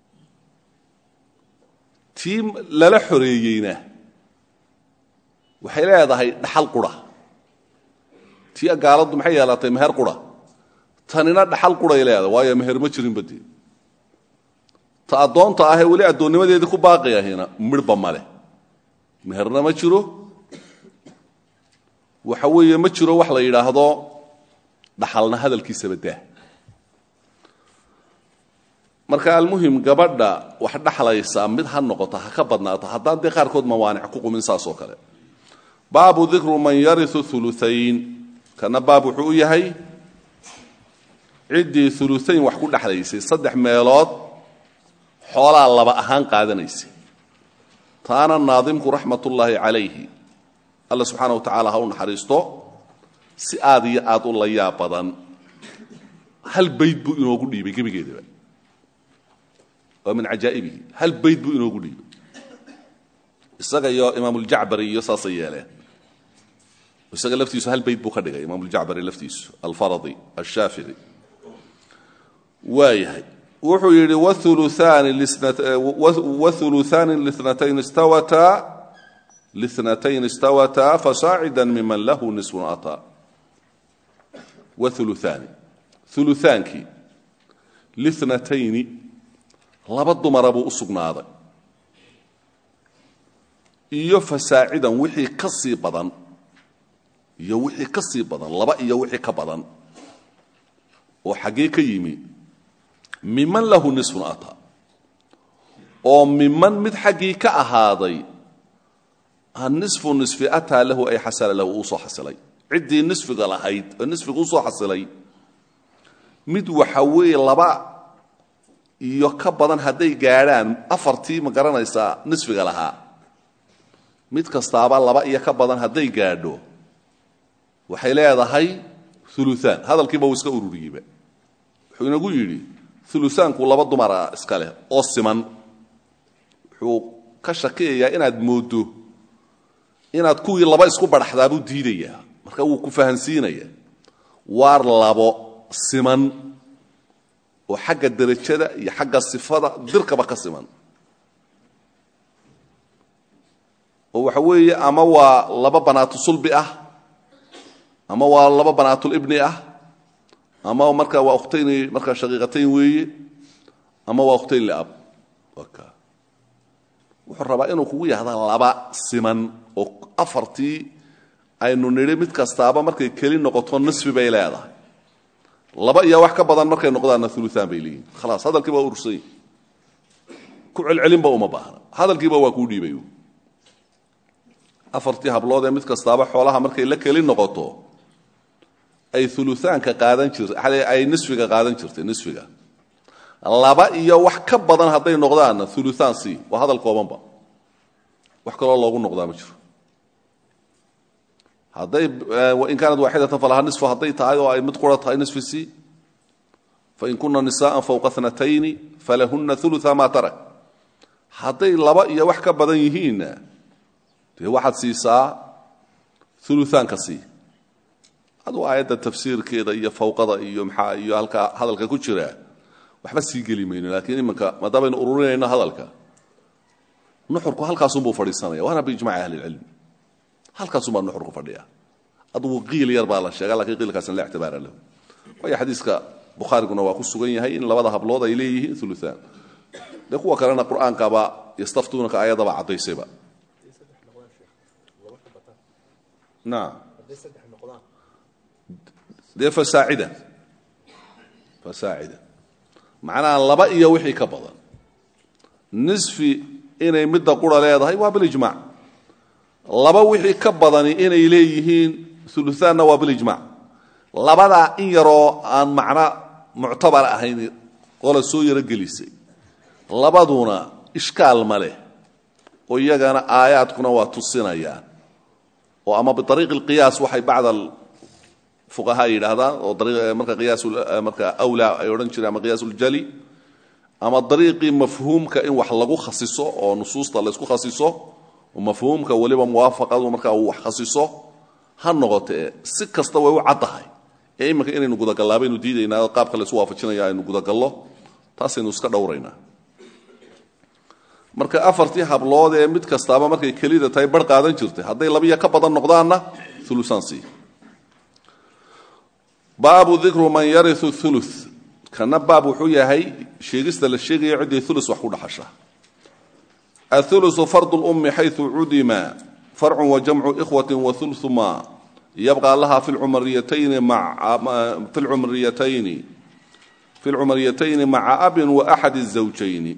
tii lala xoreeyeyna waxay leedahay dhaxal qura tii gaaladdu maxay yeelatay meher qura tanina dhaxal quray leedahay waayo meher ma jirin badee ta addoonta ahee weli addoonnimadeedii ku baaqi ahina midhba ma leh meherna ma jiro waxa weeye ma jiro wax la yidhaahdo dhaxalna hadalkiisaba daa marka almuhim gabadha wax dhaxlaysa mid ha noqoto ha ka badnaato haddaan dee qaarkood mawaanic ku qumin saas oo kale baabu dikru man yariu uluayn kana baab wuxuu u yahay ciddii uluayn wax ku dhexlaysay saddex meelood xoolaa laba ahaan qaadanaysay taana naadimku raxmatullaahi calayhi alla subxaana wa tacaala ha u naxariisto si aad iyo aad u layaa badan hal bayd buu inoogu dhiibay gebigeedaba waa min cajaa'ibihi hal bayd buu inoogu dhiibay isaga iyo imaamuljacbari iyo saasay yeeleen isaga laftiisu hal bayd buu ka dhigay imaamuljacbari laftiisu alfaradi ashaafici waayahay wuxuu yidhi wauluaani linatayn istawataa linatayn istawataa fasaacida miman lahu nisfun ataa wauluaani ulutaankii linatayni laba dumara buu u sugnaaday iyo fasaacidan wixii ka sii badan iyo wixii ka sii badan laba iyo wixii ka badan oo xaggee ka yimi miman lahu nisfun ataa oo miman mid xaggii ka ahaaday nisfu nisfi ataa lahu ay xasala lahu uu soo xasilay ciddii nisfiga lahayd oo nisfiga u soo xasilay mid waxa weeye laba iyo ka badan hadday gaadhaan afartii ma garanaysaa nisfiga lahaa mid kastaaba laba iyo ka badan hadday gaadho waxay leedahay uluaan hadalkiiba uu iska ururiyeyba wuxuu inagu yidhi uluaanku laba dumara iska leh oo siman wuxuu ka shakiyayaa inaad mooddo inaad kuwii laba isku badhaxdaabuu diidayaa marka wuu ku fahansiinaya waar labo siman oo xagga derajada iyo xagga sifada dirkaba ka siman oo waxa weeye ama waa laba banaatu sulbi ah ama waa laba banaatulibni ah ama marka waa ukhtayn markaa shaqiiqatayn weeye ama waa ukhtayn liab wuxuu rabaa inuu kugu yahda laba siman oo afartii aynu nidhi mid kastaaba markay keli noqoto nisfi bay leedahay laba iyo wax ka badan markay noqdaanna uluaan bay leeyihin khalaas hadalkiiba waa urursany ku celcelinba uma baahna hadalkiiba waa kuu dhiibay afartii hablood ee mid kastaaba xoolaha markay la keli noqoto ay uluaanka qaadan jirtay ay nisfiga qaadan jirtay nisfiga laba iyo wax ka badan hadday noqdaanna uluaan c waa hadal koobanba wax kaloo loogu noqdaa ma jiro hadday in kaanat waaxidatan falaha nisfu hadday tahay oo ay mid qura tahay nisfi c fain kuna nisaءa fowqa natayni falahuna ulua ma tarak hadday laba iyo wax ka badan yihiinna dee waxaad siisaa uluaanka sii aduu aayadda tafsiirkeeda iyo fawqada iyo maxaa iyo halkaa hadalka ku jira waxba sii geli mayno laakiin iminka maadaamaaynu ururinayno hadalka nuxurku halkaasunbuu fadhiisanaya waana biijmaci ahli lcilm halkaasunbaa nuxurku fadhiya adugu qiil yar baa la sheega lakiin qiilkaasna la ictibaara lahu waayo xadiiska bukhaariguna waa ku sugan yahay in labada hablood ay leeyihiin uluaan dee kuwa kalena qur'aankaba yastaftuunaka ayadaba caddaysayba naam dee fasaacida fasaacida macnaha laba iyo wixii ka badan nisfi inay midda qura leedahay waa bilijmac laba wixii ka badani inay leeyihiin uluaanna waa bilijmac labadaa in yaroo aan macno muctabar ahayn qola soo yaro gelisay labaduna ishkaal ma leh oo iyagana aayaadkuna waa tusinayaan oo ama biariiqi lqiyaas waxay bacd fuqahaa yidhaahdaan oo marka qiyaas marka awlaa ay odhan jireen ama qiyaas uljali ama dariiqii mafhuumka in wax lagu khasiso oo nusuusta laysku khasiso oo mafhuumka weliba muwaafaqadu markaa uu wax khasiso ha noqotee si kasta way u caddahay ee iminka inaynu gudagallaa baynu diidaynaa oo qaabka laysu waafajinaya aynu gudagallo taasaynu iska dhowraynaa marka afartii hablood ee mid kastaaba markay kelida tahay bar qaadan jirtay hadday labiya ka badan noqdaanna ulusaansi baabu dikru man yariu ulu kana baab wuxuu yahay sheegista la sheegayo ciddii ulu wax ku dhaxasha aulusu fardu lummi xayu cudima farcu wajamcu ikhwati waulu ma yabqa laha fi lcumariyatayni maca abin waaxad الزawjayni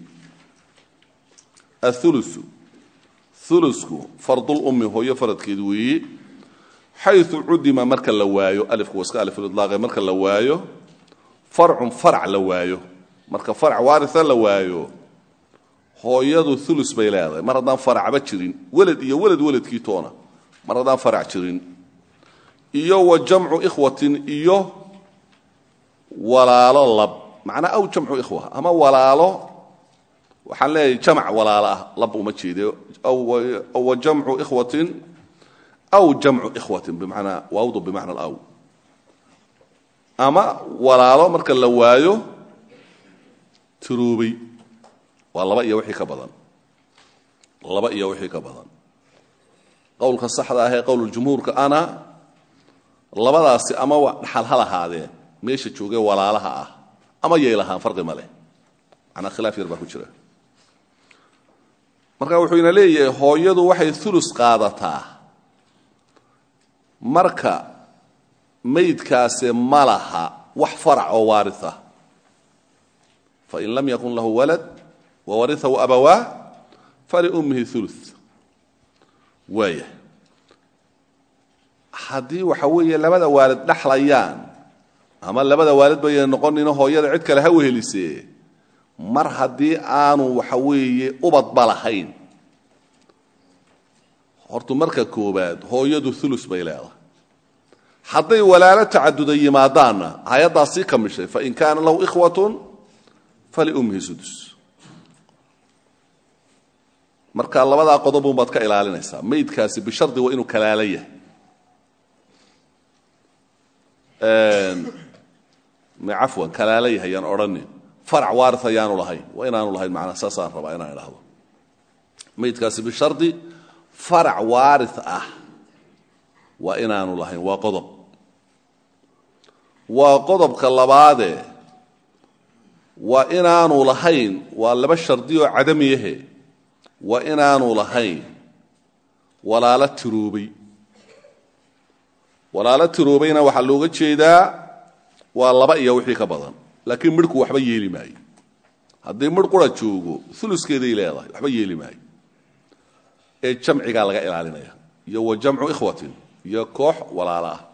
aulusu ulusku fardulummi hooyo faradkeed weeye xayu cudima marka la waayo alifku iska alifulidlaaqe marka la waayo farcun farac la waayo marka farac waaria la waayo hooyadu ulus bay leedahay mar haddaan faracba jirin welad iyo welad weladkii toona mar haddaan farac jirin iyo wa jamcu ikhwatin iyo walaalo lab macnaa aw jamcu ikhwa ama walaalo waxaan leeyahay jamc walaalo ah lab uma jeede wa jamcu ikhwatin aw jamcu ikhwatin bimacnaa waawdu bimacna alaw ama walaalo marka la waayo tiroobay waa laba iyo wixii ka badan laba iyo wixii ka badan qowlka saxda ah ee qowluljumhuurka ana labadaasi ama dhaxal ha lahaadeen meesha joogee walaalaha ah ama yay lahaan farqi ma leh manaa khilaaf yar baa ku jira marka wuxuu ina leeyahay hooyadu waxay ulus qaadataa marka maydkaasi ma laha wax farac oo waaria fain lam yakun lahu walad wawariahu abawaa faliummihi ulu waaya haddii waxa weeye labada waalid dhaxlayaan ama labada waalid bayna noqonino hooyada cid kale ha wehelisee mar haddii aanu waxa weeye ubadba lahayn hortu marka koobaad hooyadu ulus bay leedahay hadday walaalo tacaduda yimaadaanna hay-addaas sii kamishay fain kaana lahu ikhwatun faliummihi sudus marka labadaa qodobun baad ka ilaalinaysaa maydkaasi bishardi waa inuu kalaala yahay cafwan kalaala yahay yaan odhanin farac waari ayaanu lahayn waa inaanu lahayn manaa saasaan rabaa inaan idhaahdo maydkaasi bishardi farac waari ah waa inaanu lahayn waa qodob waa qodobka labaade waa inaanu lahayn waa laba shardi oo cadamiyahe waa inaanu lahayn walaalo tiroobay walaalo tiroobayna waxaa looga jeedaa waa laba iyo wixii ka badan laakiin midhku waxba yeeli maayo haddii midh qura joogo uluskeeday leedahay waxba yeeli maayo ee jamcigaa laga ilaalinaya iyo wa jamcu ikhwatin iyo koox walaalo ah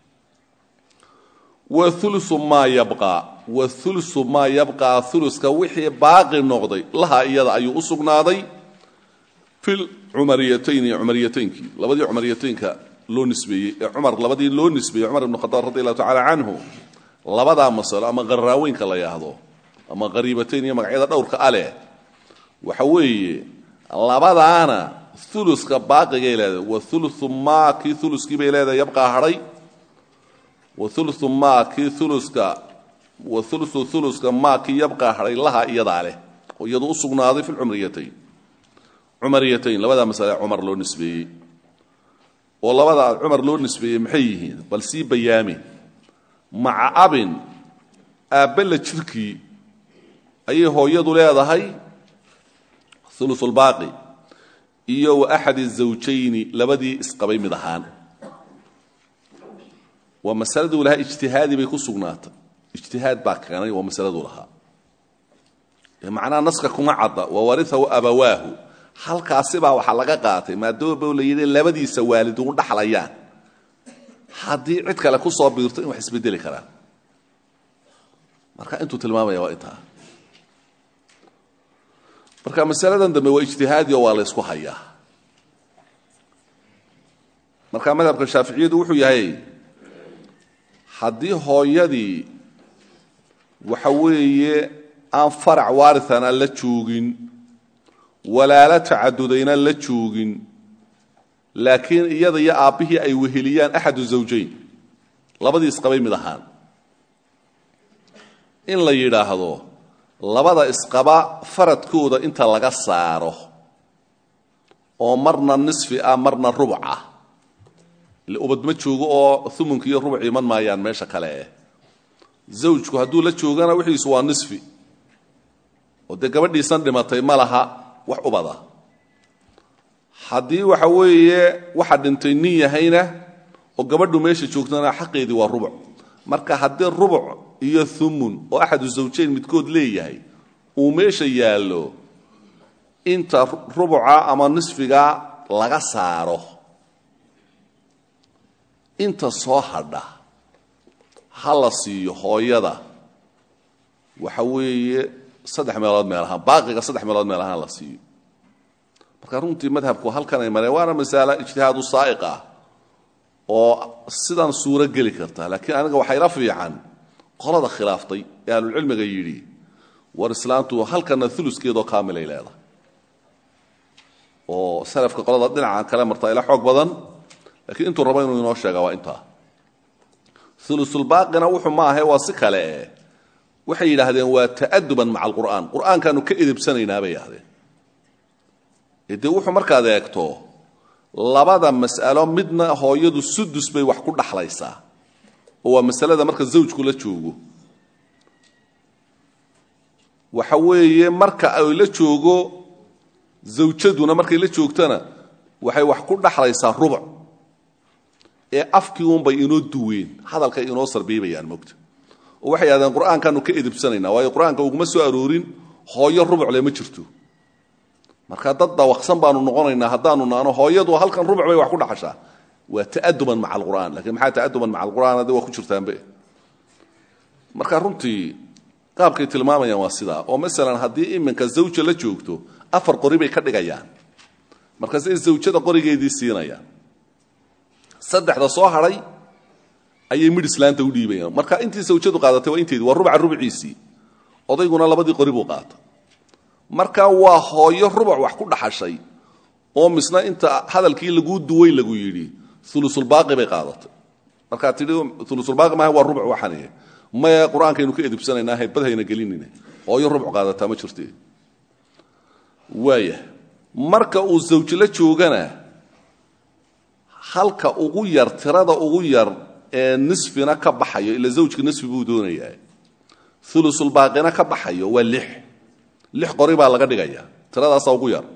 waulu maa yabqaa waulu maa yabqaa uluska wixii baaqi noqday laha iyada ayuu u sugnaaday fi cumariyatayni cumariyataynkii labadii cumariyataynka loo nisbeeyey ee cumar labadii loo nisbeeyey cumar ibn khadaab radi allahu tacala canhu labadaa masalo ama qaraaweynka la yidhaahdo ama qariibatayn iyo magacyada dhowrka aleh waxa weeye labadaana uluska baaqigay leedahay wa ulu maa kii uluskii bay leedahay yabqaa hadhay wa ulu maa kii uluska wa ulu uluska maa kii yabqaa hadhay laha iyadaa leh oo iyadu u sugnaaday fi lcumriyatayn cumariyatayn labadaa masale cumar loo nisbeeyey oo labadaa cumar loo nisbeeyey maxay yihiin bal sii bayaami maca abin aabbala jirkii ayay hooyadu leedahay ulusulbaaqi iyo wa axadi zawjayni labadii isqabay mid ahaan waa masaladuu lahaa ijtihaadi bay ku sugnaatay ijtihaad baa keenay waa masaladuu lahaa macnaha naska kuma cadda wa wariahu abawaahu halkaasibaa waxaa laga qaatay maadaama la yidhi labadiisa waaliduun dhaxlayaan haddii cid kale ku soo biirto in wax isbedeli karaan marka intuu tilmaamaya waa intaa marka masaladan dambe waa ijtihaadi oo waa la ysku hayaa marka madhabka shaaficiyadu wuxuu yahay haddii hooyadii waxa weeye aan farac waarithana la joogin walaalo tacadudayna la joogin laakiin iyada iyo aabbihii ay weheliyaan axadu zawjayn labadii isqabay mid ahaan in la yidhaahdo labada isqaba faradkooda inta laga saaro oo marna nisfi ah marna rubuc ah ile ubad ma joogo oo umunka iyo rubuc iman maayaan meesha kale eh zawjku hadduu la joogana wixiisu waa nisfi oo dee gabadhiisan dhimatay ma laha wax ubada haddii waxa weeye waxa dhintay nin yahayna oo gabadhu meesha joogtana xaqeedii waa rubuc marka haddii rubuc iyo umun oo axadu zawjayn midkood leeyahay uu meesha yaallo inta rubuca ama nisfiga laga saaro inta soo hadha ha la siiyo hooyada waxa weeye saddex meelood meel ahaan baaqiga saddex meelood meel ahaan la siiyo marka runtii madhabku halkan ay mareen waana masala ijtihaadu saa'iq ah oo sidan suuro geli karta laakiin aniga waxaa ila fiican qolada khilaaftay ee ahlulcilmiga yidhi war islaantu halkana uluskeedoo kaamilay leedahay oo salafka qolada dhinacan kale martaa ila xoog badan lakiin intuu rabo inuu inoo sheega waa intaa ulusulbaaqina wuxuu ma ahe waa si kale eh waxay yidhaahdeen waa ta'aduban maca alqur'aan qur'aankaanu ka edibsanaynaa bay yidhahdeen dee wuxuu markaad eegto labada mas'alo midna hooyadu sudus bay wax ku dhaxlaysaa oo waa masalada marka zawjku la joogo waxa weeye marka ay la joogo zawjaduna markay la joogtana waxay wax ku dhaxlaysaa rubuc ee afkii unbay inoo duween hadalkay inoo sarbiibayaan mogta oo waxay yidhahdeen qur'aankaanu ka edibsanaynaa waayo qur'aanka uguma soo aroorin hooyo rubucle ma jirto marka dad dawaqsan baanu noqonaynaa haddaanu naano hooyadu halkan rubuc bay wax ku dhaxashaa waa ta'aduban maca alqur'aan lakiin maxaa ta'aduban maca alqur'aan haddi waa ku jirtaanbe marka runtii qaabkay tilmaamayaan waa sidaa oo masalan haddii iminka zawja la joogto afar qori bay ka dhigayaan markaasay zawjada qorigeedii siinayaan saddexda soo hadhay ayay midh islaanta u dhiibayaan marka intii zawjadu qaadatay waa inteedii waa rubuca rubciisii odayguna labadii qori buu qaata marka waa hooyo rubuc wax ku dhaxashay oo misna inta hadalkii laguu duway lagu yidhi ulusulbaaqi bay qaadatay markaad tidhi ulusulbaaqi maaha waa rubuc waxaniye maya qur-aankaynu ka edibsanaynaa haybadhayna gelinina hooyo rubuc qaadataa ma jirte waaya marka uu zawj la joogana halka ugu yar tirada ugu yar ee nisfina ka baxayo ila zawjka nisfi buu doonayaa ulusulbaaqina ka baxayo waa lix lix qori baa laga dhigaya tiradaasaa ugu yar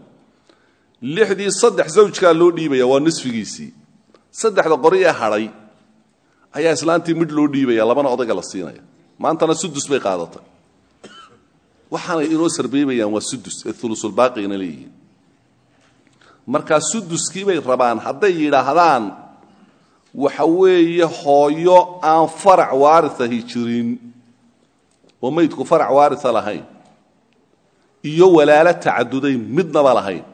lixdii saddex zawjkaa loo dhiibaya waa nisfigiisii saddexda qori ee hadhay ayaa islaantii midh loo dhiibaya labana odayga la siinaya maantana sudus bay qaadatay waxaanay inoo sarbeebayaan waa sudus ee ulusulbaaqigana leeyihiin markaa suduskii bay rabaan hadday yidhaahdaan waxa weeye hooyo aan farac waariahi jirin oo maydku farac waaria lahayn iyo walaalo tacaduday midnaba lahayn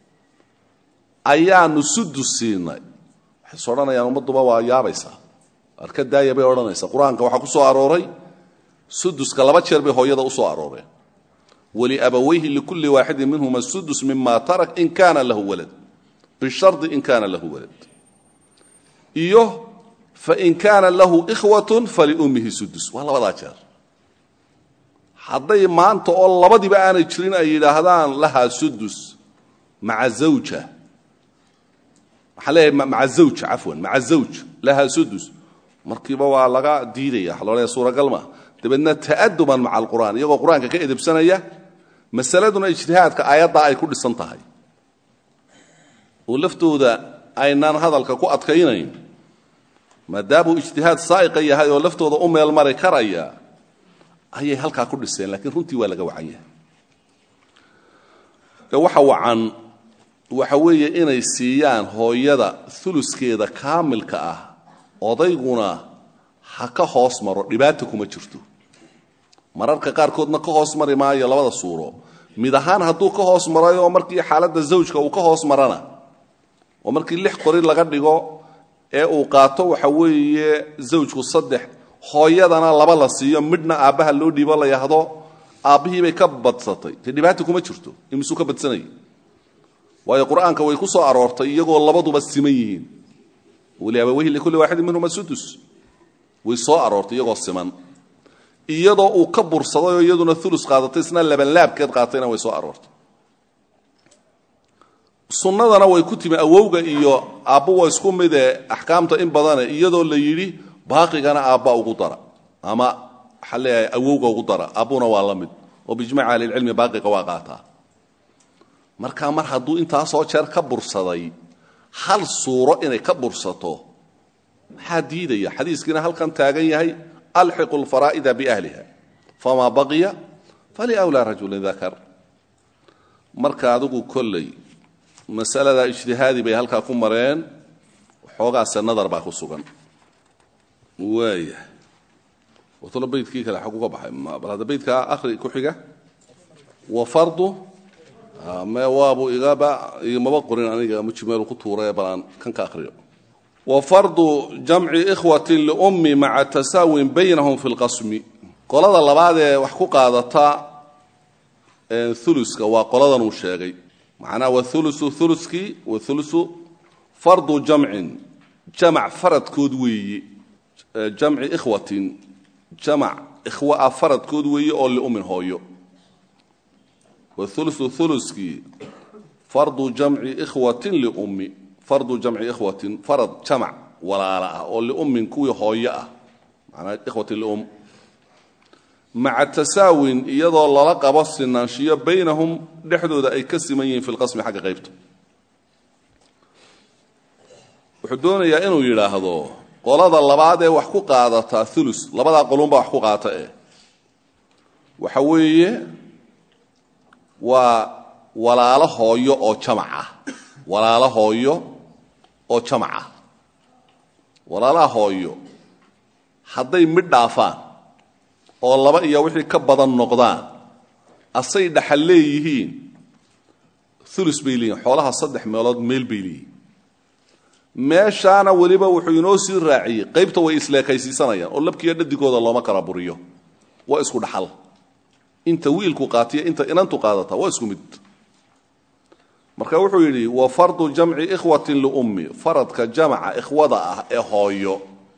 ayaanu sudus siinay waxay is odhanayaan ummadduba waa yaabaysaa arka daaya bay odhanaysaa qur-aanka waxaa ku soo arooray suduska laba jeer bay hooyada u soo arooreen wliabawayhi likulli waaxidin minhuma sudus mima tarak in kaana lahu walad bishardi in kaana lahu walad iyo fain kaana lahu ikhwat faliummihi sudus waa labadaa jeer hadday maanta oo labadiba aanay jirin ay yidhaahdaan lahaa sudus maa zawja waxaan leeyahay maca zawj cafwan maca zawj lahaa sudus markiiba waa laga diidaya waxa loodhaya suuragal maa dabeedna ta'aduban maca alqur'aan iyagoo qur-aanka ka edebsanaya masaladuna ijtihaadka aayaddaa ay ku dhisan tahay oo laftooda aynaan hadalka ku adkaynayn maadaamuu ijtihaad saa'iqa yahay oo laftooda u meel mari karaya ayay halkaa ku dhiseen laakiin runtii waa laga wacan yahay waxa wacan waxa weeye inay siiyaan hooyada uluskeeda kaamilka ah odayguna ha ka hoos maro dhibaata kuma jirto mararka qaarkoodna ka hoos mari maayo labada suuro mid ahaan hadduu ka hoos marayo oo markii xaaladda zawjka uu ka hoos marana oo markii lix qori laga dhigo ee uu qaato waxa weeye zawjku saddex hooyadana laba la siiyo midhna aabbaha loo dhiibo la yahdo aabbihiibay ka badsatay dee dhibaata kuma jirto imisuu ka badsanayay waayo qur-aanka way ku soo aroortay iyagoo labaduba siman yihiin waliabaweyhi likulli waaxidin minhuma sudus way soo aroortay iyagoo siman iyadoo uu ka bursadayoo iyaduna ulus qaadatay isna labanlaabkeed qaatayna way soo aroortay sunnadana way ku timi awowga iyo aabbo waa isku midee axkaamta in badane iyadoo la yidhi baaqigana aabba ugu dara ama waxaa leeyahay awowga ugu dara aabbuna waa la mid oo biijmaci ahlilcilmi baaqiga waa qaataa markaa mar hadduu intaasoo jeer ka bursaday hal suuro inay ka bursato maxaa diidaya xadiiskiina halkan taagan yahay alxiqu lfaraa'ida biahliha famaa baqiya faliwlaa rajulin dakar marka adigu kolley masalada ijtihaadi bay halkaa ku mareen xoogaase nadar baa ku sugan waaya watalo beydkii kale xaggu ka baxay bal hadda beydkaa akhri ku xiga wa fardu me waabu igaba igmaba qorin aniga mujmeelu ku tuurae bal aan kan ka akhriyo wa fardu jamci ikhwatin liummi maca tasaawin baynahum fi lqasmi qolada labaad ee wax ku qaadata uluska waa qoladan uu sheegay macnaha waulusu uluskii waulusu fardu jamcin jamac faradkood weeye jamci ikhwatin jamac ikhwa ah faradkood weeye oo liummin hooyo waulusu uluskii fardu jamci ikhwatin liummi fardu jamci ikhwatin farad jamac walaala ah oo liummin kuwii hooyo ah macnaa ikhwatin lium maca tasaawin iyadoo lala qabo sinaanshiyo baynahum dhexdooda ay ka siman yihiin fi lqasmi xagga qaybta wuxuu doonayaa inuu yidhaahdo qolada labaad ee wax ku qaadataa ulus labadaa qolunbaa wax ku qaata eh waxa weeye waa walaalo hooyo oo jamac ah walaalo hooyo oo jamac ah walaalaha hooyo hadday midh dhaafaan oo laba iyo wixii ka badan noqdaan asay dhaxal leeyihiin ulus bay leeyihin xoolaha saddex meelood meel bay leeyihin meeshaana weliba wuxuu inoo sii raaciyey qaybta way isleekaysiisanayaan oo labkiiyo dhadigooda looma kala buriyo waa isku dhaxal inta wiilku qaatiyo inta inantu qaadata waa isku mid marka wuxuu yidhi wa fardu jamci ikhwatin liummi faradka jamaca ikhwada ah ee hooyo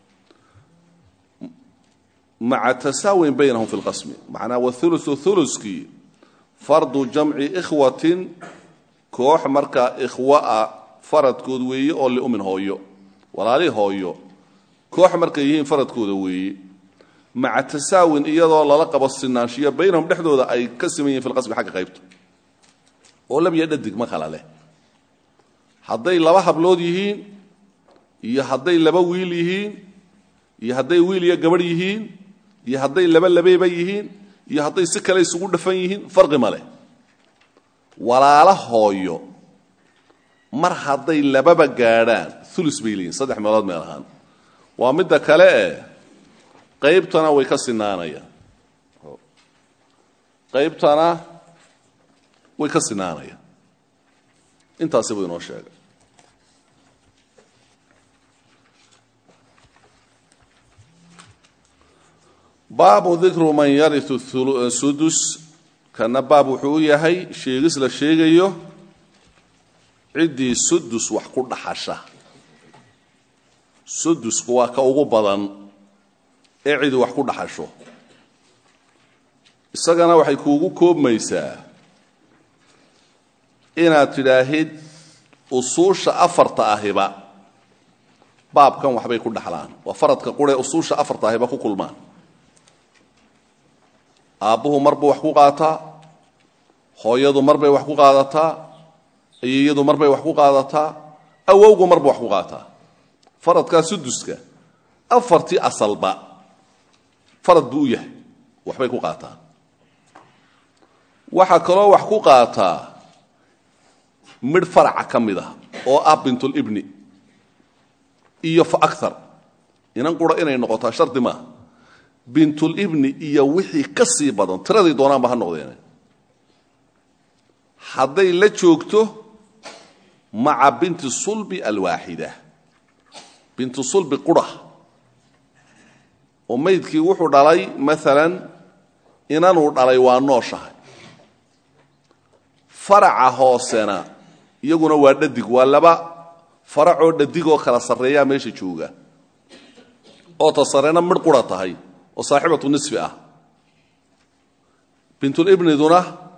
maca tasaawin baynahum fi lqasmi macnaa waulusu uluskii fardu jamci ikhwatin koox markaa ikhwa ah faradkood weeye oo liummin hooyo walaali hooyo koox markay yihiin faradkooda weeye maca tasaawin iyadoo lala qabo sinaanshiyo baynahum dhexdooda ay ka siman yihin fi lqasmi xagga qaybta oo labya dhadig ma kala leh hadday laba hablood yihiin iyo hadday laba wiil yihiin iyo hadday wiil iyo gabadh yihiin iyo hadday laba labeeba yihiin iyo hadday si kale isugu dhafan yihiin farqi ma leh walaala hooyo mar hadday lababa gaadhaan ulus bay leeyihin saddex meelood meel ahaan waa midda kale eh qaybtana way ka sinaanayaan qaybtana way ka sinaanayaan intaasi buu inoo sheegay baabu dikru man yariu sudus kana baab wuxuu u yahay sheegis la sheegayo ciddii sudus wax ku dhaxasha sudusku waa ka ugu badan ee cidi wax ku dhaxasho isagana waxay kuugu koobmaysaa inaad tidhaahid usuusha afarta ahiba baabkan waxbay ku dhaxlaan waa faradka quree usuusha afarta ahiba ku kulmaan aabbuhu mar buu wax ku qaataa hooyadu mar bay wax ku qaadataa ayeeyadu mar bay wax ku qaadataa awowgu mar buu wax ku qaataa faradkaa suduska afartii asalba farad buu u yahay waxbay ku qaataa waxaa kaloo wax ku qaataa midh faraca ka mid ah oo ah bintulibni iyo fa aar inan qura inay noqotaa shardi maaha bintulibni iyo wixii ka sii badan tiraday doonaanba ha noqdeen hadday la joogto maca binti sulbi alwaaxida bintu sulbi qura oo maydkii wuxuu dhalay maalan inanuu dhalay waa nooshahay faraca hoosena iyaguna waa dhadig waa laba faracoo dhadigoo kala sarreeyaa meesha jooga oo ta sarena midh qura tahay oo saaxibatu nisfi ah bintulibniduna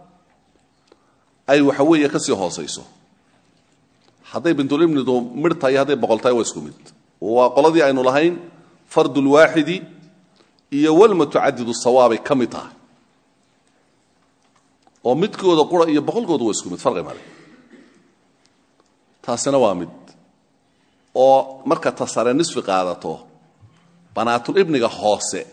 ay waxa weeye ka sii hoosayso hadday bintulibnidu midh tahay hadday boqol tahay waa isku mid waa qoladii aynu lahayn fardulwaaxidi iyo walmutacadidu sawaabay ka mid tahay oo midkooda qura iyo boqolkooda waa isku mid farqi male taasina waa mid oo marka ta sare nisfi qaadato banaatulibniga hoose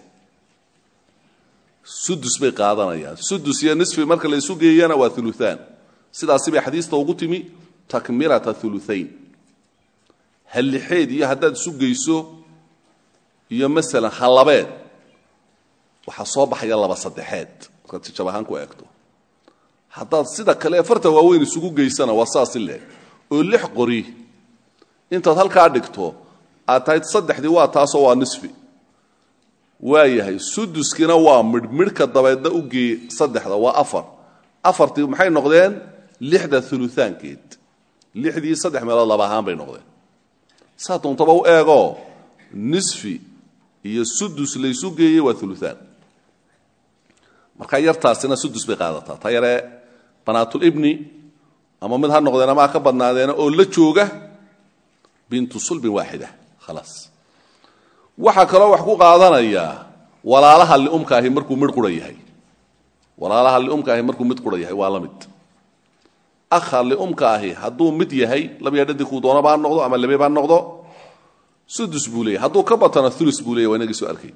sudus bay qaadanayaan sudus iyo nisfi marka la isu geeyana waa uluaan sidaasi bay xadiista ugu timi takmilata uluayn hallixeed iyo haddaad isu geyso iyo masalan hallabeed waxaa soo baxaya laba saddexeed markaad tijab ahaan ku eegto haddaad sida kale afarta waaweyn isugu geysana waa saasi leeg oo lix qori intaad halkaa dhigto aad tahayd saddexdii waa taasoo waa nisfi waa yahay suduskina waa midh midhka dabeedna u geeye saddexda waa afar afartii maxay noqdeen lixda uluaankeed lixdii saddex meelood laba ahaan bay noqdeen saa doontaba u eegoo nisfi iyo sudus laysu geeyey waa uluaan markaa yartaasina sudus bay qaadataa ta yaree banaatulibni ama mid ha noqdeen ama ha ka badnaadeena oo la jooga bintu sulbin waaxida khalaas waxaa kaloo wax ku qaadanayaa walaalaha liumka ahi markuu midh qura yahay walaalaha liumka ahi markuu mid qura yahay waa la mid akha liumka ahi hadduu mid yahay labiya dhadikuu doonaba ha noqdo ama labeeb ha noqdo sudus buu leeyahy hadduu ka batana ulus buu leyahy waa inagii soo arkay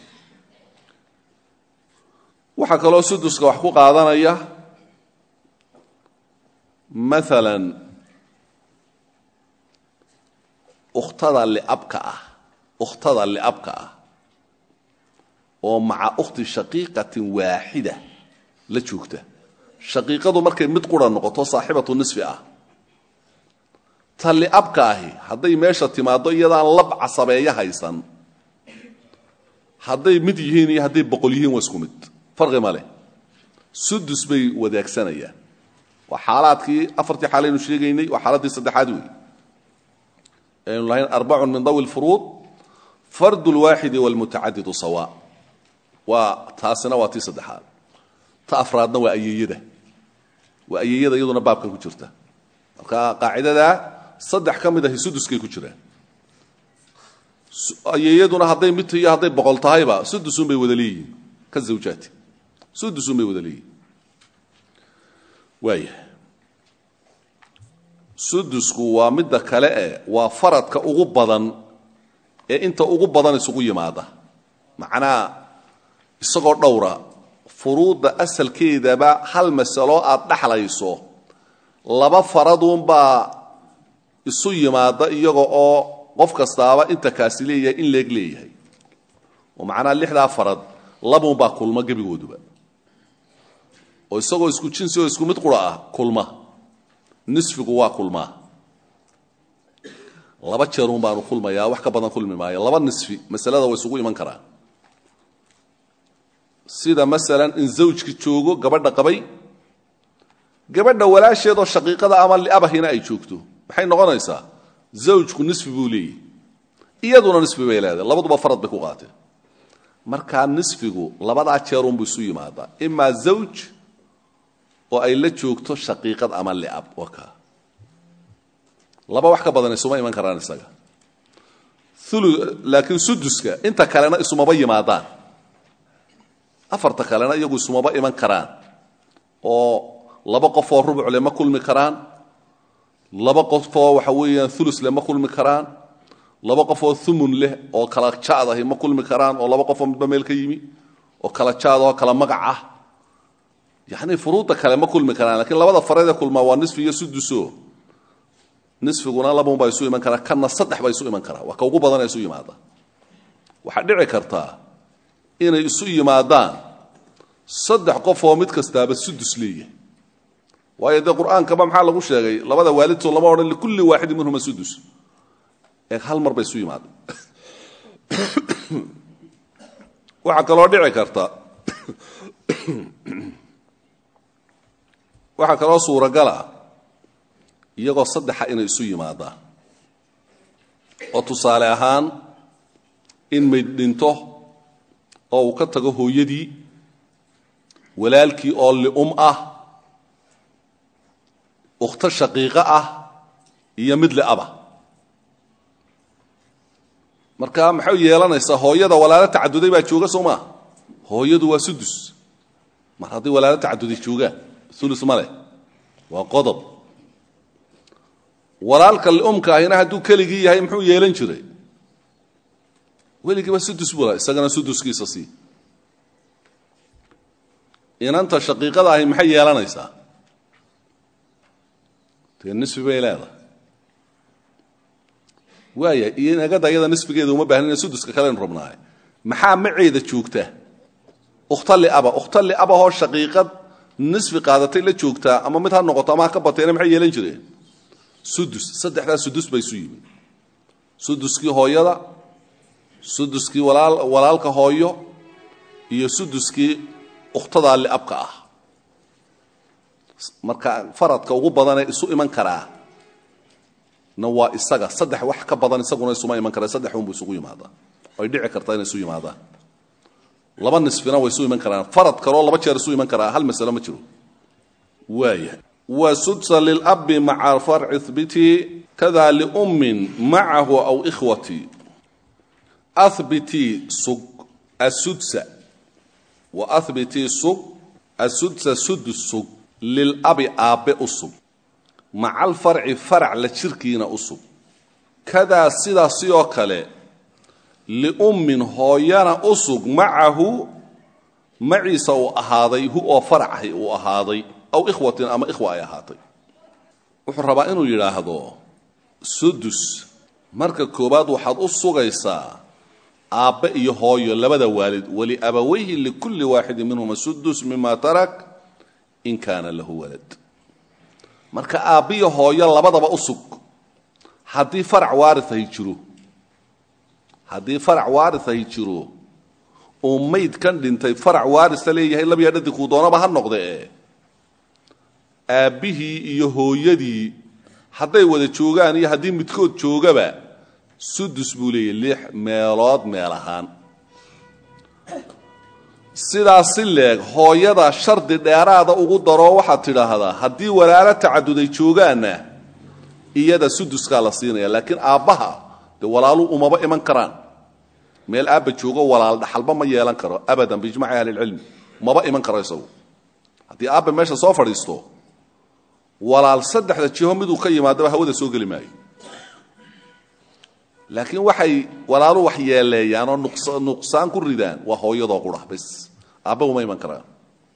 waxaa kaloo suduska wax ku qaadanaya maalan ukhtada liabka ah ukhtada liabka ah oo maca ukhti shaqiiqatin waaxida la joogta shaqiiqadu markay mid qura noqoto saaxibatu nisfi ah ta liabka ahi hadday meesha timaaddo iyadaan lab casabeeyo haysan hadday mid yihiin iyo hadday boqol yihiin waa isku mid farqi ma leh sudus bay wadaagsanayaan waa xaalaadkii afartii xaalaynu sheegaynay waa xaaladdii saddexaad wey aynu lahayn arbacun min dawi lfuruud fardu lwaaxidi walmutacadidu sawa waa taasina waa tii saddexaad ta afraadna waa ayeeyada waa ayeeyada iyaduna baabkan ku jirta marka qaacidadaa saddex ka mid ahi suduskay ku jiraan ayeeyaduna hadday mid iyo hadday boqol tahayba sudusun bay wada leeyihiin ka zawjaati sudusun bay wada leeyihiin waaya sudusku waa midda kale e waa faradka ugu badan ee inta ugu badan isugu yimaada macnaa isagoo dhowra furuudda asalkeedaba hal masalo aad dhexlayso laba faraduunbaa isu yimaada iyaga oo qof kastaaba inta kaasi leeyahay in leeg leeyahay oo macnaha lixdaa farad labuunbaa kulma gebigooduba oo isagoo isku jinsi oo isku mid qura ah kulma nisfigu waa kulmaa laba jeerun baanu kulmayaa wax ka badan kulmi maayo laba nisfi masalada way isugu iman karaan sida masalan in zawjki joogo gabadha qabay gabadha walaasheedoo shaqiiqada ama liabahina ay joogto maxay noqonaysaa zawjku nisfi buu leeyahy iyaduna nisfi bay leedahay labaduba farad bay ku qaateen markaa nisfigu labadaa jeerunbu isu yimaadaa imaa zawj oo ay la joogto shaqiiqad ama liab waka laba wax ka badan isuma iman karaan isaga laakiin suduska inta kalena isumaba yimaadaan afarta kalena iyagu isumaba iman karaan oo laba qofoo rubucle ma kulmi karaan laba qofoo waxa weeyaan ulusle ma kulmi karaan laba qofoo umun leh oo kala jaad ahi ma kulmi karaan oo laba qofoo midba meel ka yimi oo kala jaad oo kala magac ah yani furuudda kale ma kulmi karaan lakiin labada fareedee kulmaa waa nisfi iyo suduso nisfiguna labanbaa isu iman karaa kana saddex baa isu iman karaa waa ka ugu badana isu yimaada waxaa dhici kartaa inay isu yimaadaan saddex qof oo mid kastaaba sudus leeyahay waayo dee qur-aankaba maxaa lagu sheegay labada waalidtoo lama odhan likulli waaxidin minhuma sudus ee hal mar bay isu yimaada waxaa kaloo dhici karta waxaa kaloo suuragala iyagoo saddexa inay isu yimaadaan oo tusaale ahaan in mayd dhinto oo uu ka tago hooyadii walaalkii oo li'um ah ukhto shaqiiqo ah iyo mid li'aba marka maxay yeelanaysaa hooyada walaalo tacaduday baa jooga soo maa hooyadu waa sudus mar haddii walaalo tacaduday joogaan ulus ma leh waa qodob walaalka liumka ahina hadduu keligii yahay muxuu yeelan jiray weligiiba sudus bula isagana suduskiisa sii inanta shaqiiqada ahi maxay yeelanaysaa dee nisfi bay leedahay waaya iyo inagada iyada nisfigeeda uma bahnina suduska kalenu rabnaaye maxaa maceeda joogta ukhta liaba ukhta liabahoo shaqiiqad nisfi qaadatay la joogtaa ama mid ha noqoto ama ha ka bateena maxay yeelan jireen sudus saddexdaa sudus bay isu yimid suduskii hooyada suduskii walaal walaalka hooyo iyo suduskii ukhtadaa liabka ah marka faradka ugu badanee isu iman karaa na waa isaga saddex wax ka badan isaguna isuma iman kara saddex unbu isugu yimaadaa ay dhici kartaa inay isu yimaadaan laba nisfina way isu iman karaan farad kaloo laba jeer isu iman karaa hal masalo ma jiro waaya wa sudsa lilabi maca farci hbiti kada liummin macahu aw ikhwati ahbitii sug asudsa wa ahbitii sug asudsa sudus sug lilabi aabbe u sug maca alfarci farac la jirkiina u sug kadaa sidaasi oo kale liummin hooyana u sug macahu maciisa uu ahaaday hu oo faracahi uu ahaaday aw ikhwatin ama ikhwa ay ahaatay wuxuu rabaa inuu yidhaahdo sudus marka koowaad waxaad u sugaysaa aabbe iyo hooyo labada waalid waliabawayhi likulli waaxidin minhuma sudus mima tarak in kaana lahu walad marka aabbiyo hooyo labadaba u sug haddii farac waariahi jiro haddii farac waariahi jiro uu mayd kan dhintay farac waarisa leeyahay labya dhadi kuu doonaba ha noqde e aabbihii iyo hooyadii hadday wada joogaan iyo haddii midkood joogaba sudus buu leeyahy lix meelood meel ahaan sidaas si leeg hooyada shardi dheeraada ugu daroo waxaad tidhaahdaa haddii walaalo tacaduday joogaanna iyada suduskaa la siinaya laakiin aabbaha dee walaalu umaba iman karaan meel aabba joogo walaal dhaxalba ma yeelan karo abadan biijmaci ahlilcilmi maba iman karo isagu haddii aabba meesha soo fadhiisto walaal saddexda jiho miduu ka yimaadaba hawada soo geli maayo laakiin waxay walaalu wax yeeleeyaan oo nuqsaan ku ridaan waa hooyadoo qura bas aabba uma iman karaan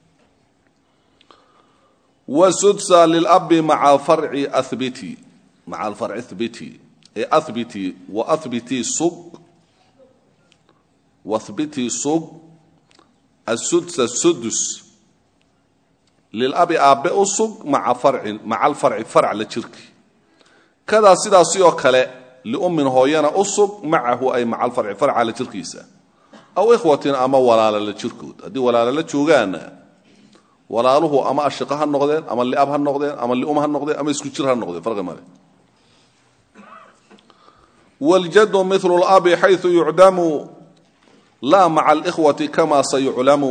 wasudsa lilabi maca farci abiti maca alfarci hbiti ee ahbiti wa ahbitii sug wahbitii sug asudsa sudus lilabi aabbe u sug maa farcin maca alfarci farc la jirki kadaa sidaasi oo kale liummin hooyana u sug macahu ay maca alfarci farca la jirkiisa aw ikhwatin ama walaala la jirkood haddii walaala la joogaana walaaluhu ama ashiqa ha noqdeen ama liab ha noqdeen ama lium ha noqdeen ama isku jir ha noqdeen farqi male waljadu milu labi xayu yucdamu laa maca alikhwati kama sayuclamu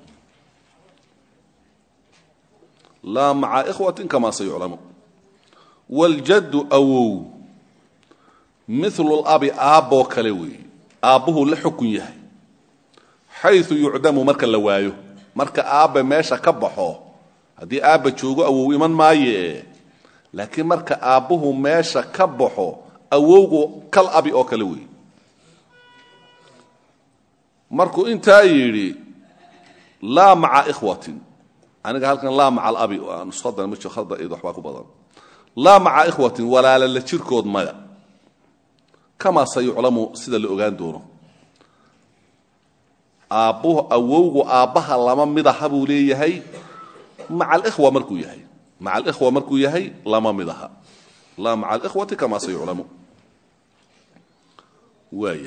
laa maca ikhwatin kama sayuclamu waljaddu awow milu labi aabboo kale weeye aabbuhu la xukun yahay xayu yucdamu marka la waayo marka aabbe meesha ka baxo haddii aabba joogo awow iman maaye laakiin marka aabbuhu meesha ka baxo awowgu kal abi oo kale weeye markuu intaa yidhi laa maca ikhwatin aniga halkan laa maca alabi nushadan ma jiro khalda id waxbaa ku badan laa maca ikhwatin walaala la jirkood maya kamaa sayuclamu sida la ogaan doono aabbuhu awowgu aabbaha lama mid aha buu leeyahay maca alikhwa markuu yahay maca alikhwa markuu yahay lama mid aha laa maca alikhwati kamaa sayuclamu waaya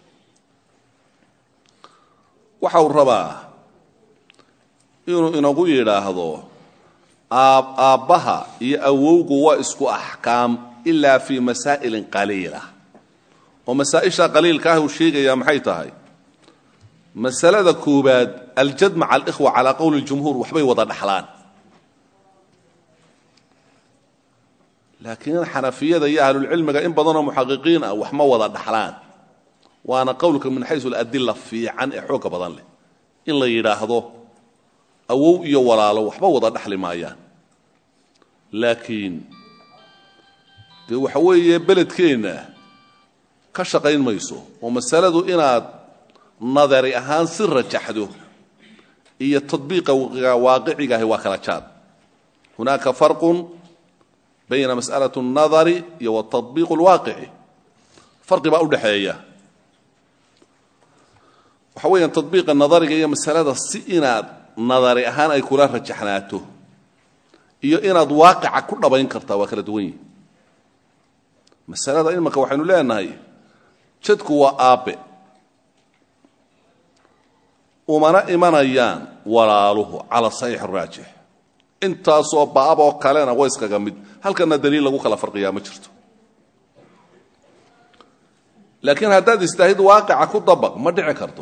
waxa uu rabaa inuu inagu yidhaahdo aabbaha iyo awowgu waa isku axkaam ilaa fii masaa'ilin qaliila oo masaa'isha qaliilka ah uu sheegayaa maxay tahay masalada koobaad aljad maca alikhwa calaa qowli jumhuur waxbay wada dhaxlaan laakiin xanafiyada iyo ahlulcilmiga in badanoo muxaqiqiin ah wax ma wada dhaxlaan waana qowlka min xaysu aladila fiican ee xooga badan leh in la yidhaahdo awow iyo walaalo waxba wada dhaxli maayaan laakiin dee waxa weeye beledkeenna ka shaqayn mayso oo masaladu inaad nadari ahaan si rajaxdo iyo tadbiiqa waaqicigaahi waa kala jaad hunaaka farqun bayna mas'alaة الnadari iyo wالtaطbiiq اlwaaqici farqi baa udhaxeeya waxa weeyaan taطbiiqa nadariga iyo masalada si inaad nadari ahaan ay kula rajaxnaato iyo inaad waaqica ku dhabayn kartaa waa kala duwan yihi masalada imanka waxaynu leenahay jadku waa aabe umana imanayaan walaaluhu cala saxiix raajix intaasoo baab oo kalena waa iskaga mid halkana daliil lagu kala farqiyaa ma jirto laakiin haddaad istaahid waaqica ku dabaq ma dhici karto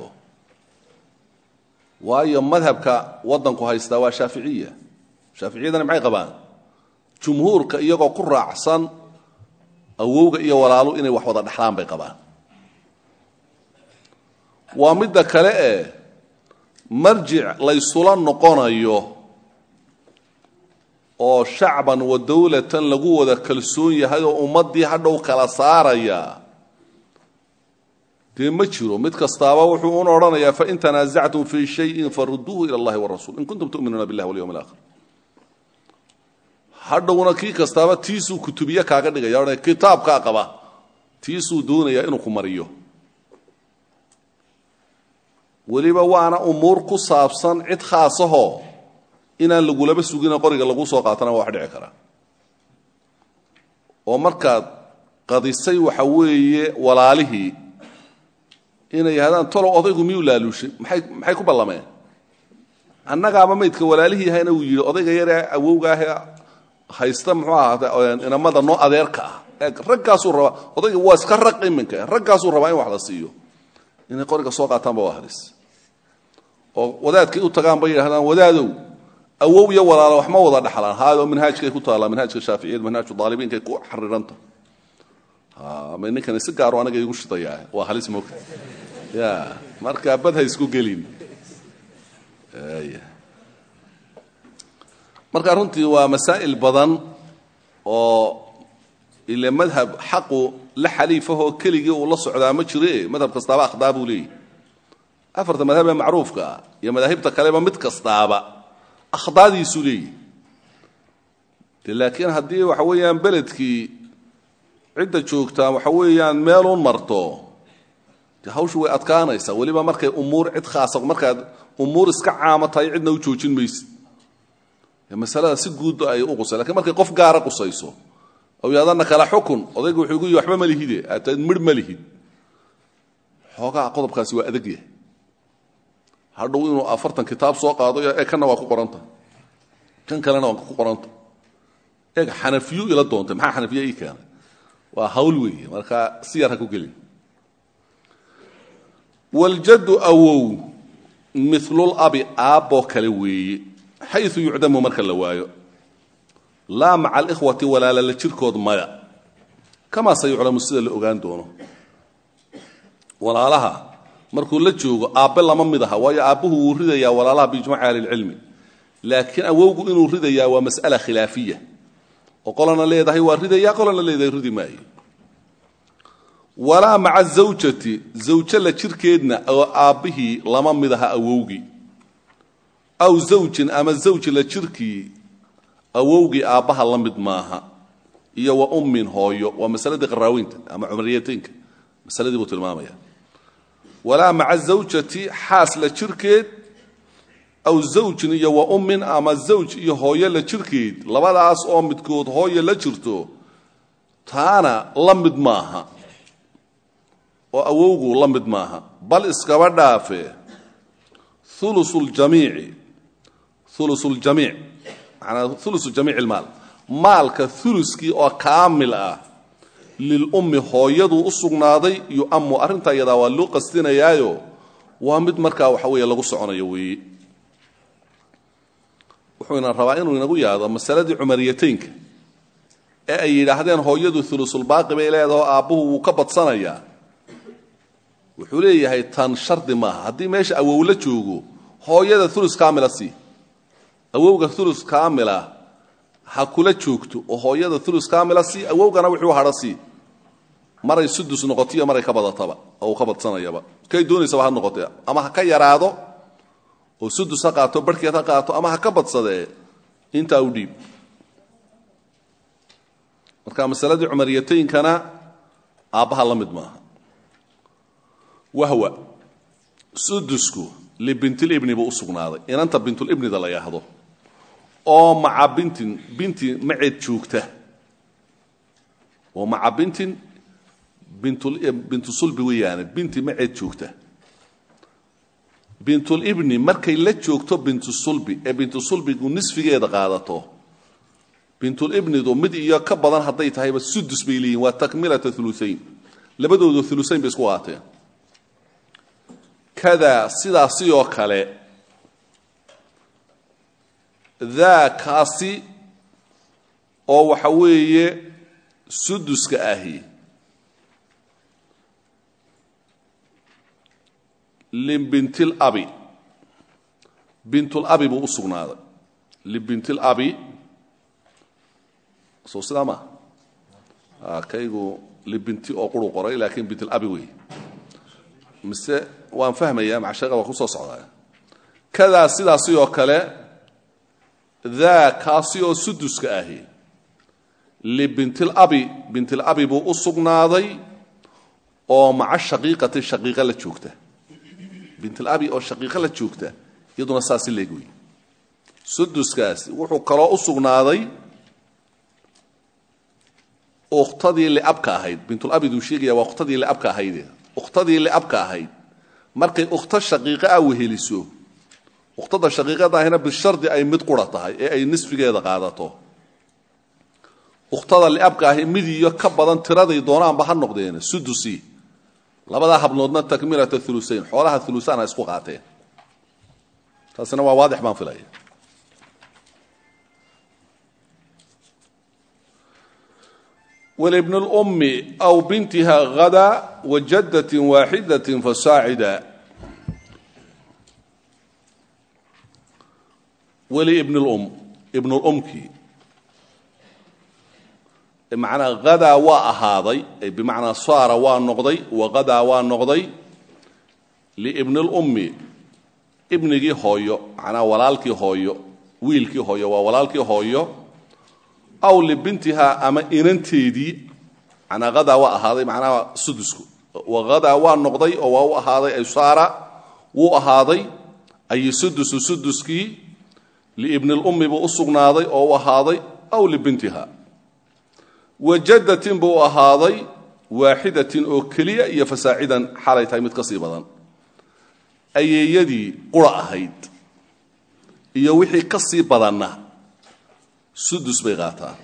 waayo madhabka waddanku haystaa waa shaaficiya shaaficiyadana maxay qabaan jumhuurka iyagoo ku raacsan awowga iyo walaalu inay wax wada dhexlaan bay qabaan waa midda kale ee marjic laysula noqonayo oo shacban wa dawlatan lagu wada kalsoon yahay oo ummaddii hadhow kala saaraya dee ma jiro mid kastaaba wuxuu un odhanayaa fain tanaasactum fii shayin faruduuhu ila allahi warasul in kuntum tuminuuna billahi walyawm alaakhir hadhowna kii kastaaba tiisuu kutubiye kaaga dhigaya odhanaya kitaabkaa qaba tiisuu doonayaa inuu ku mariyo weliba waana umuur ku saabsan cid khaasahoo inaan lagulaba sugina qoriga lagu soo qaatana waa wax dhici karaa oo markaad qadisay waxa weeye walaalihii inay yidhahdaan tolow odaygu miyuu laaluushay maxay maxay ku ballameen annagaaba maydka walaalihii yahayna uu yidhi odayga yaree awowga ahee haysta muxuu ahaata inamada noo adeerka ah ee raggaasuu rabaa odayga waa iska raq iminka raggaasuu rabaa in wax la siiyo inay qoriga soo qaataanba waa halis oo wadaadkay u tagaan bay yidhahdaan wadaadow awow iyo walaalo wax ma wada dhaxlaan haado manhaajkay ku taallaa manhaajka shaaficiyad manhaaju daalibiinkay ku xariranta ma ninkani si gaaro aniga igu shidayaa waa halis moogta ya marka bad ha isku gelin marka runtii waa masaa'il badan oo ile madhab xaqu la xaliifahoo keligii uu la socdaa ma jire madhab kastaaba akhdaa buu leeyahy afarta madhab ee macruufka ah iyo madaahibta kaleba mid kastaaba akhdaadiisuu leeyahy de laakiin haddii waxa weeyaan beledkii cidda joogtaa waxa weeyaan meeluun marto de hawshu way adkaanaysaa weliba markay umuur cid khaasa markaad umuur iska caamo tahay cidna u joojin maysid masalada si guud ay u qusay lakiin markay qof gaara qusayso aw yaadana kala xukun odayga wuxuu gu yihi waxba ma lihide aataad midh ma lihid xoogaa qodobkaasi waa adag yahay hadhow inuu afartan kitaab soo qaado ee kanna waa ku qoranta kan kalena waa ku qoranta eeg xanafiyu ila doontay maxaa xanafiya ii keenay waa hawl weeye marka si yar ha ku gelin waljaddu awow milulabi aabboo kale weeye xayu yucdamu marka la waayo laa maca alikhwati walaala la jirkood maya kamaa se yuclamu sida la ogaan doono walaalaha markuu la joogo aabbe lama mid aha waayo aabbuhu wuu ridayaa walaalaha biijmaci ahlilcilmi laakiin awowgu inuu ridayaa waa mas'ala khilaafiya oo qolana leedahay waa ridayaa qolana leedahay ridi maayo walaa maca zawjati zawjo la jirkeedna oo aabbihii lama mid aha awowgii aw zawjin ama zawji la jirkii awowgii aabbaha la mid maaha iyo wa ummin hooyo waa masaladii qaraaweynta ama cumriyateynka masaladii buu tilmaamaya walaa maca zawjati xaas la jirkeed aw zawjin iyo wa ummin ama zawj iyo hooyo la jirkeed labadaas oo midkood hooyo la jirto taana la mid maaha oo awowgu la mid maaha bal iskaba dhaafe ulusuljamiici ulusuljamiic manaa ulusu jamiic ilmaal maalka uluskii oo kaamil ah lilummi hooyaduu u sugnaaday yu'amu arrintaa iyadaa waa loo qastinayaayo waa mid markaa waxa weeye lagu soconayo weeye wuxuuna rabaa inuu inagu yaado masaladii cumariyataynka ee ay yidhaahdeen hooyadu ulusulbaaqi bay leedaho aabbuhu wuu ka badsanayaa wuxuu leeyahay tan shardi maaha haddii meesha awow la joogo hooyada ulus kaamila sii awowga ulus kaamila ha kula joogto oo hooyada ulus kaamila sii awowgana wuxuu hadha sii maray sudus noqotiyo maray ka badataba oo uu ka badsanayaba kay doonaysaba ha noqotee ama ha ka yaraado oo sudus ha qaato barhkeed ha qaato ama ha ka badsadee intaa u dhiib marka masaladii cumariyataynkana aabbaha la mid maaha wahwa sudusku libintilibni buu u sugnaaday inanta bintulibnida la yhaahdo oo maca bintin binti maceed joogta oo maca bintin bintu sulbi weeyaane binti maceed joogta bintulibni markay la joogto bintu sulbi ee bintu sulbigu nisfigeeda qaadato bintulibnidu mid iyo ka badan hadday tahayba sudus bay leeyihin waa takmilata uluayn labadoodu ulusayn bay isku qaateen kada sidaasi oo kale daa kaasi oo waxa weeye suduska ahi libintilabi bintulabi buu u sugnaaday libintilabi soo sidaa maa kaygu libinti oo quru qoray laakiin bintilabi wey mise waan fahmaya macshaqada waa ku soo socdaa kadaa sidaasi oo kale daa kaasi oo suduska ahi libintilabi bintilabi buu u sugnaaday oo maca shaqiiqati shaqiiqa la joogta bintilabi oo shaqiiqo la joogta iyaduna saasi leeg wey suduskaasi wuxuu kaloo u sugnaaday ukhtadii liabka ahayd bintulabiduu sheegaya waa ukhtadii liabka ahayd ukhtadii liabka ahayd markay ukhto shaqiiqa ah weheliso ukhtada shaqiiqada ahina bishardi ay mid qura tahay ee ay nisfigeeda qaadato ukhtada liabka ahi mid iyo ka badan tiraday doonaanba ha noqdeen sudusi labadaa habnoodna takmilata ulusayn xoolaha ulusaan ha isku qaateen taasina waa waadix baan filaya walibn اlأmi aw bintiha hada wajadaة waaxidaة fasaacida weli ibn اlum ibn اlumkii macnaa hadaa waa ahaaday bimacnaa saara waa noqday waqadaa waa noqday liibni lummi ibnigii hooyo macnaa walaalkii hooyo wiilkii hooyo waa walaalkii hooyo aw libintihaa ama inanteedii manaa hadaa waa ahaaday macnaha sudusku waqadaa waa noqday oo waa u ahaaday ay saara wuu ahaaday ay sudusu suduskii liibni lummi buu u sugnaaday oo u ahaaday aw libintiha wajadatin buu ahaaday waaxidatin oo keliya iyo fasaacidan xalay tahay mid ka sii badan ayeeyadii qura ahayd iyo wixii ka sii badanna sudus bay qaataan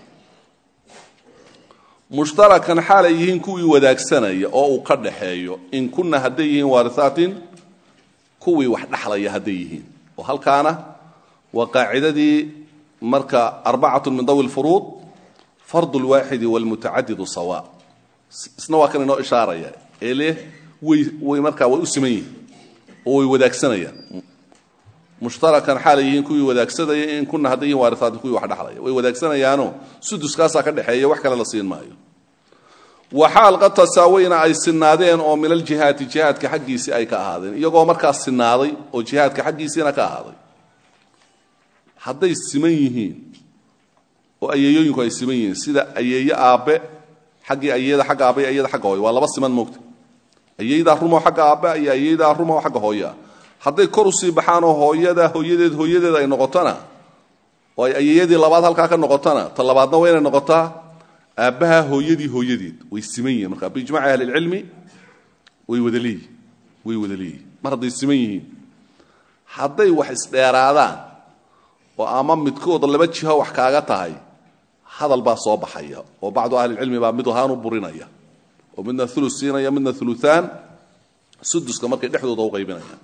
mushtarakan xaalay yihiin kuwii wadaagsanaya oo uu ka dhaxeeyo in kunna hadday yihiin waarihaatin kuwii wax dhexlaya hadday yihiin oo halkaana waa qaacidadii marka arbacatu min dawi lfuruud fardu lwaaxidi wlmutacadidu sawa isna waa kan inoo ishaaraya ee leh way way markaa way u siman yihiin oo way wadaagsanayaan mushtarakan xaalay yihiin kuwii wadaagsanaya in kuna hadday yihin waarihaatin kuwii wax dhexlaya way wadaagsanayaano suduskaasaa ka dhexeeya wax kale la siin maayo waxaal qad tasaawayna ay sinaadeen oo min aljihaati jihaadka xaggiisii ay ka ahaadeen iyagoo markaas sinaaday oo jihaadka xaggiisiina ka ahaaday hadday siman yihiin oo ayeeyooyinku ay siman yihiin sida ayeeye aabbe xaggii ayeeyada xagga aabbe iyo ayada xagga hooya waa laba siman moogta ayeeydaa rumoo xagga aabbe iyo ayeeydaa rumoo xagga hooyaa hadday kor usii baxaanoo hooyada hooyadeed hooyadeed ay noqotona oo ay ayeeyadii labaad halkaa ka noqotona ta labaadna waa inay noqotaa aabbaha hooyadii hooyadeed way siman yihiin marka biijmaci ahlilcilmi way wada leeyihin way wada leeyihin mar hadday siman yihiin hadday wax isdheeraadaan oo ama midkood laba jiho wax kaaga tahay hadal baa soo baxaya oo bacdu ahlilcilmi baa mid ahaan u burinaya oo midna ulu siinaya midna uluaan suduska markay dhexdooda u qaybinayaan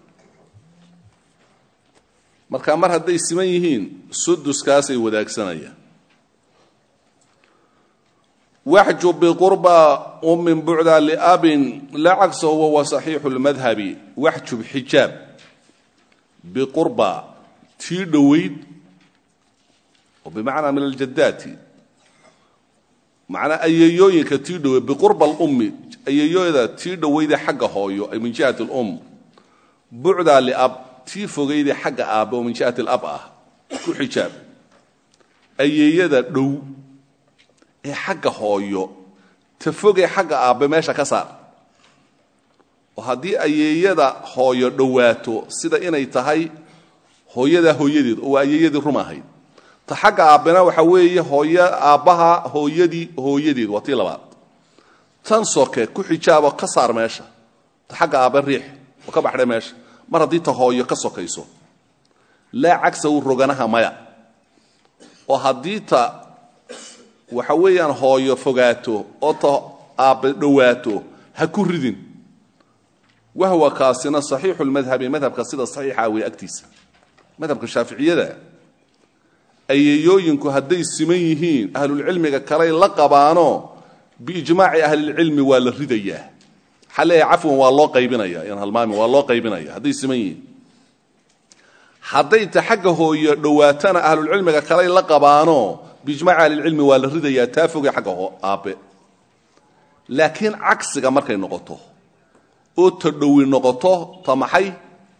marka mar hadday siman yihiin suduskaasay wadaagsanayaan waxju biqurba ummin bucda liabin laa cagsa wahuwa saxiixu lmadhabi waxjub xijaab biqurba tii dhoweyd oo bimacnaa min aljadaati macnaa ayeeyooyinka tii dhoweyd biqurba alummi ayeeyooda tii dhoweyde xagga hooyo ay min jihati lum bucda liab tii fogeyde xagga aabbe oo min jihati lab ah ku xijaab ayeeyada dhow ee xagga hooyo ta fogee xagga aabbe meesha ka saar oo haddii ayeeyada hooyo dhowaato sida inay tahay hooyadaa hooyadeed oo waa ayeeyadii rum ahayd ta xagga aabbena waxa weeye hooy aabbaha hooyadii hooyadeed waa tii labaad tan soke ku xijaabo ka saar meesha ta xagga aabbe riix oo ka baxdhe meesha mar haddii ta hooyo ka sokayso laa cagsa u roganaha maya oo haddii ta waxa weeyaan hooyo fogaato oo ta aabbe dhowaato ha ku ridin wahwa kaasina saxiixu lmadhabi madhabka sida saxiixa wey agtiisa madhabka shaaficiyada ayeeyooyinku hadday siman yihiin ahlulcilmiga kaley la qabaano biijmaaci ahlilcilmi waa la ridayaa waxaa leeyahay cafwan waa loo qaybinaya yan halmaami waa loo qaybinaya hadday siman yihiin hadday ta xagga hooyo dhowaatana ahlulcilmiga kaley la qabaano biijmaaci ahlilcilmi waa la ridayaa taa foge xagga aabbe laakiin cagsiga markay noqoto oo ta dhowi noqoto ta maxay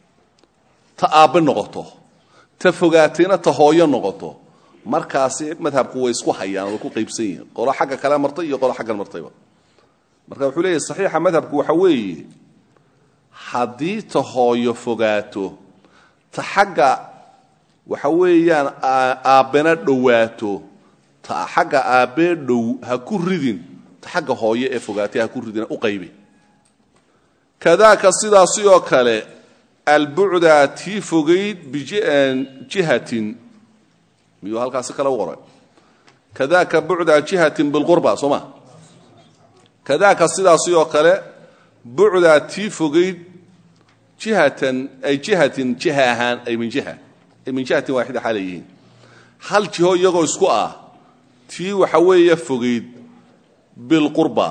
ta aabbe noqoto ta fogaatayna ta hooyo noqoto markaasi madhabku way isku hayaan way ku qaybsan yihiin qolo xagga kale martay iyo qolo xaggan martayba marka wuxuu leeyahy saxiixa madhabku waxa weeye haddii ta hooyo fogaato ta xagga waxa weeyaan aabbena dhowaato ta xagga aabbee dhow ha ku ridin ta xagga hooyo ee fogaatay ha ku ridin u qaybi kadaaka sidaasi oo kale albucda tii fogayd bijihatin miyuu halkaasi kale u qoray kadaaka bucda jihatin bilqurba soo ma kadaaka sidaasi oo kale bucda tii fogayd jihatan ay jihatin jiha ahaan ay min jiha ay min jihatin waaxida xaalay yihiin hal jiho iyagoo isku ah tii waxa weeye fogayd bilqurba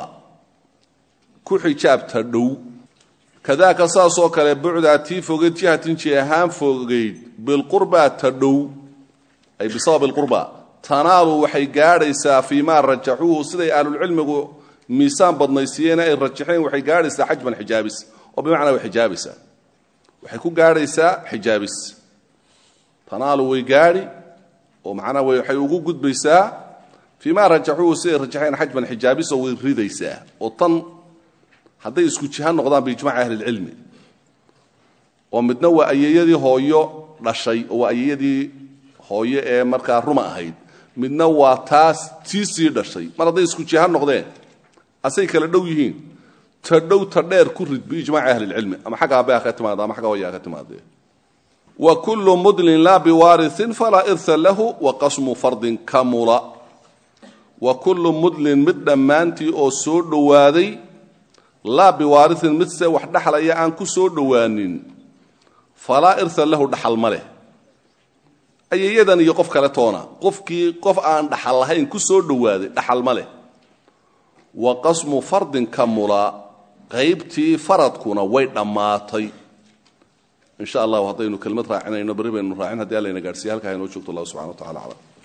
ku xijaabta dhow kadaaka saasoo kale bucdaa tii fogeyd jihatin ji ahaan fogeyd bilqurba ta dhow ay bisabab ilqurba tanaalu waxay gaadhaysaa fii maa rajaxuuhu siday ahlulcilmigu miisaan badnaysiiyeen ay rajaxeen waxay gaadhaysaa xajban xijaabis oo bimacnaa way xijaabaysaa waxay ku gaadhaysaa xijaabis tanaalu way gaadhi oo macnaa waxay ugu gudbaysaa fii maa rajaxuuhu siday rajaxeen xajban xijaabis oo way ridaysaa oo tan hadday isku jiha noqdaan biijmaci ahlilcilmi oo midna waa ayeyadii hooyo dhashay oo waa ayeyadii hooyo ee markaa ruma ahayd midna waa taas tii sii dhashay mar hadday isku jiha noqdeen asay kala dhow yihiin ta dhow ta dheer ku rid biijmaci ahlilcilmi ama xagga aabbe ha ka timaada ama xagga hooya ha ka timaadee wa kullu mudlin laa biwaariin falaa irha lahu wa qasmu fardin kamula wa kullu mudlin mid dhammaantii oo soo dhowaaday laa biwaariin mid se wax dhaxlaya aan ku soo dhowaanin falaa irha lahu dhaxal ma leh ayeyadan iyo qof kale toona qofkii qof aan dhaxal lahayn ku soo dhowaaday dhaxal ma leh wa qasmu fardin kamula qaybtii faradkuna way dhammaatay in sha allahu haddaynu kelmad raacinayno berri baynu raacin haddii allayna gaadhsiiya halkaa inoo joogto allah subxana wa tacala aclam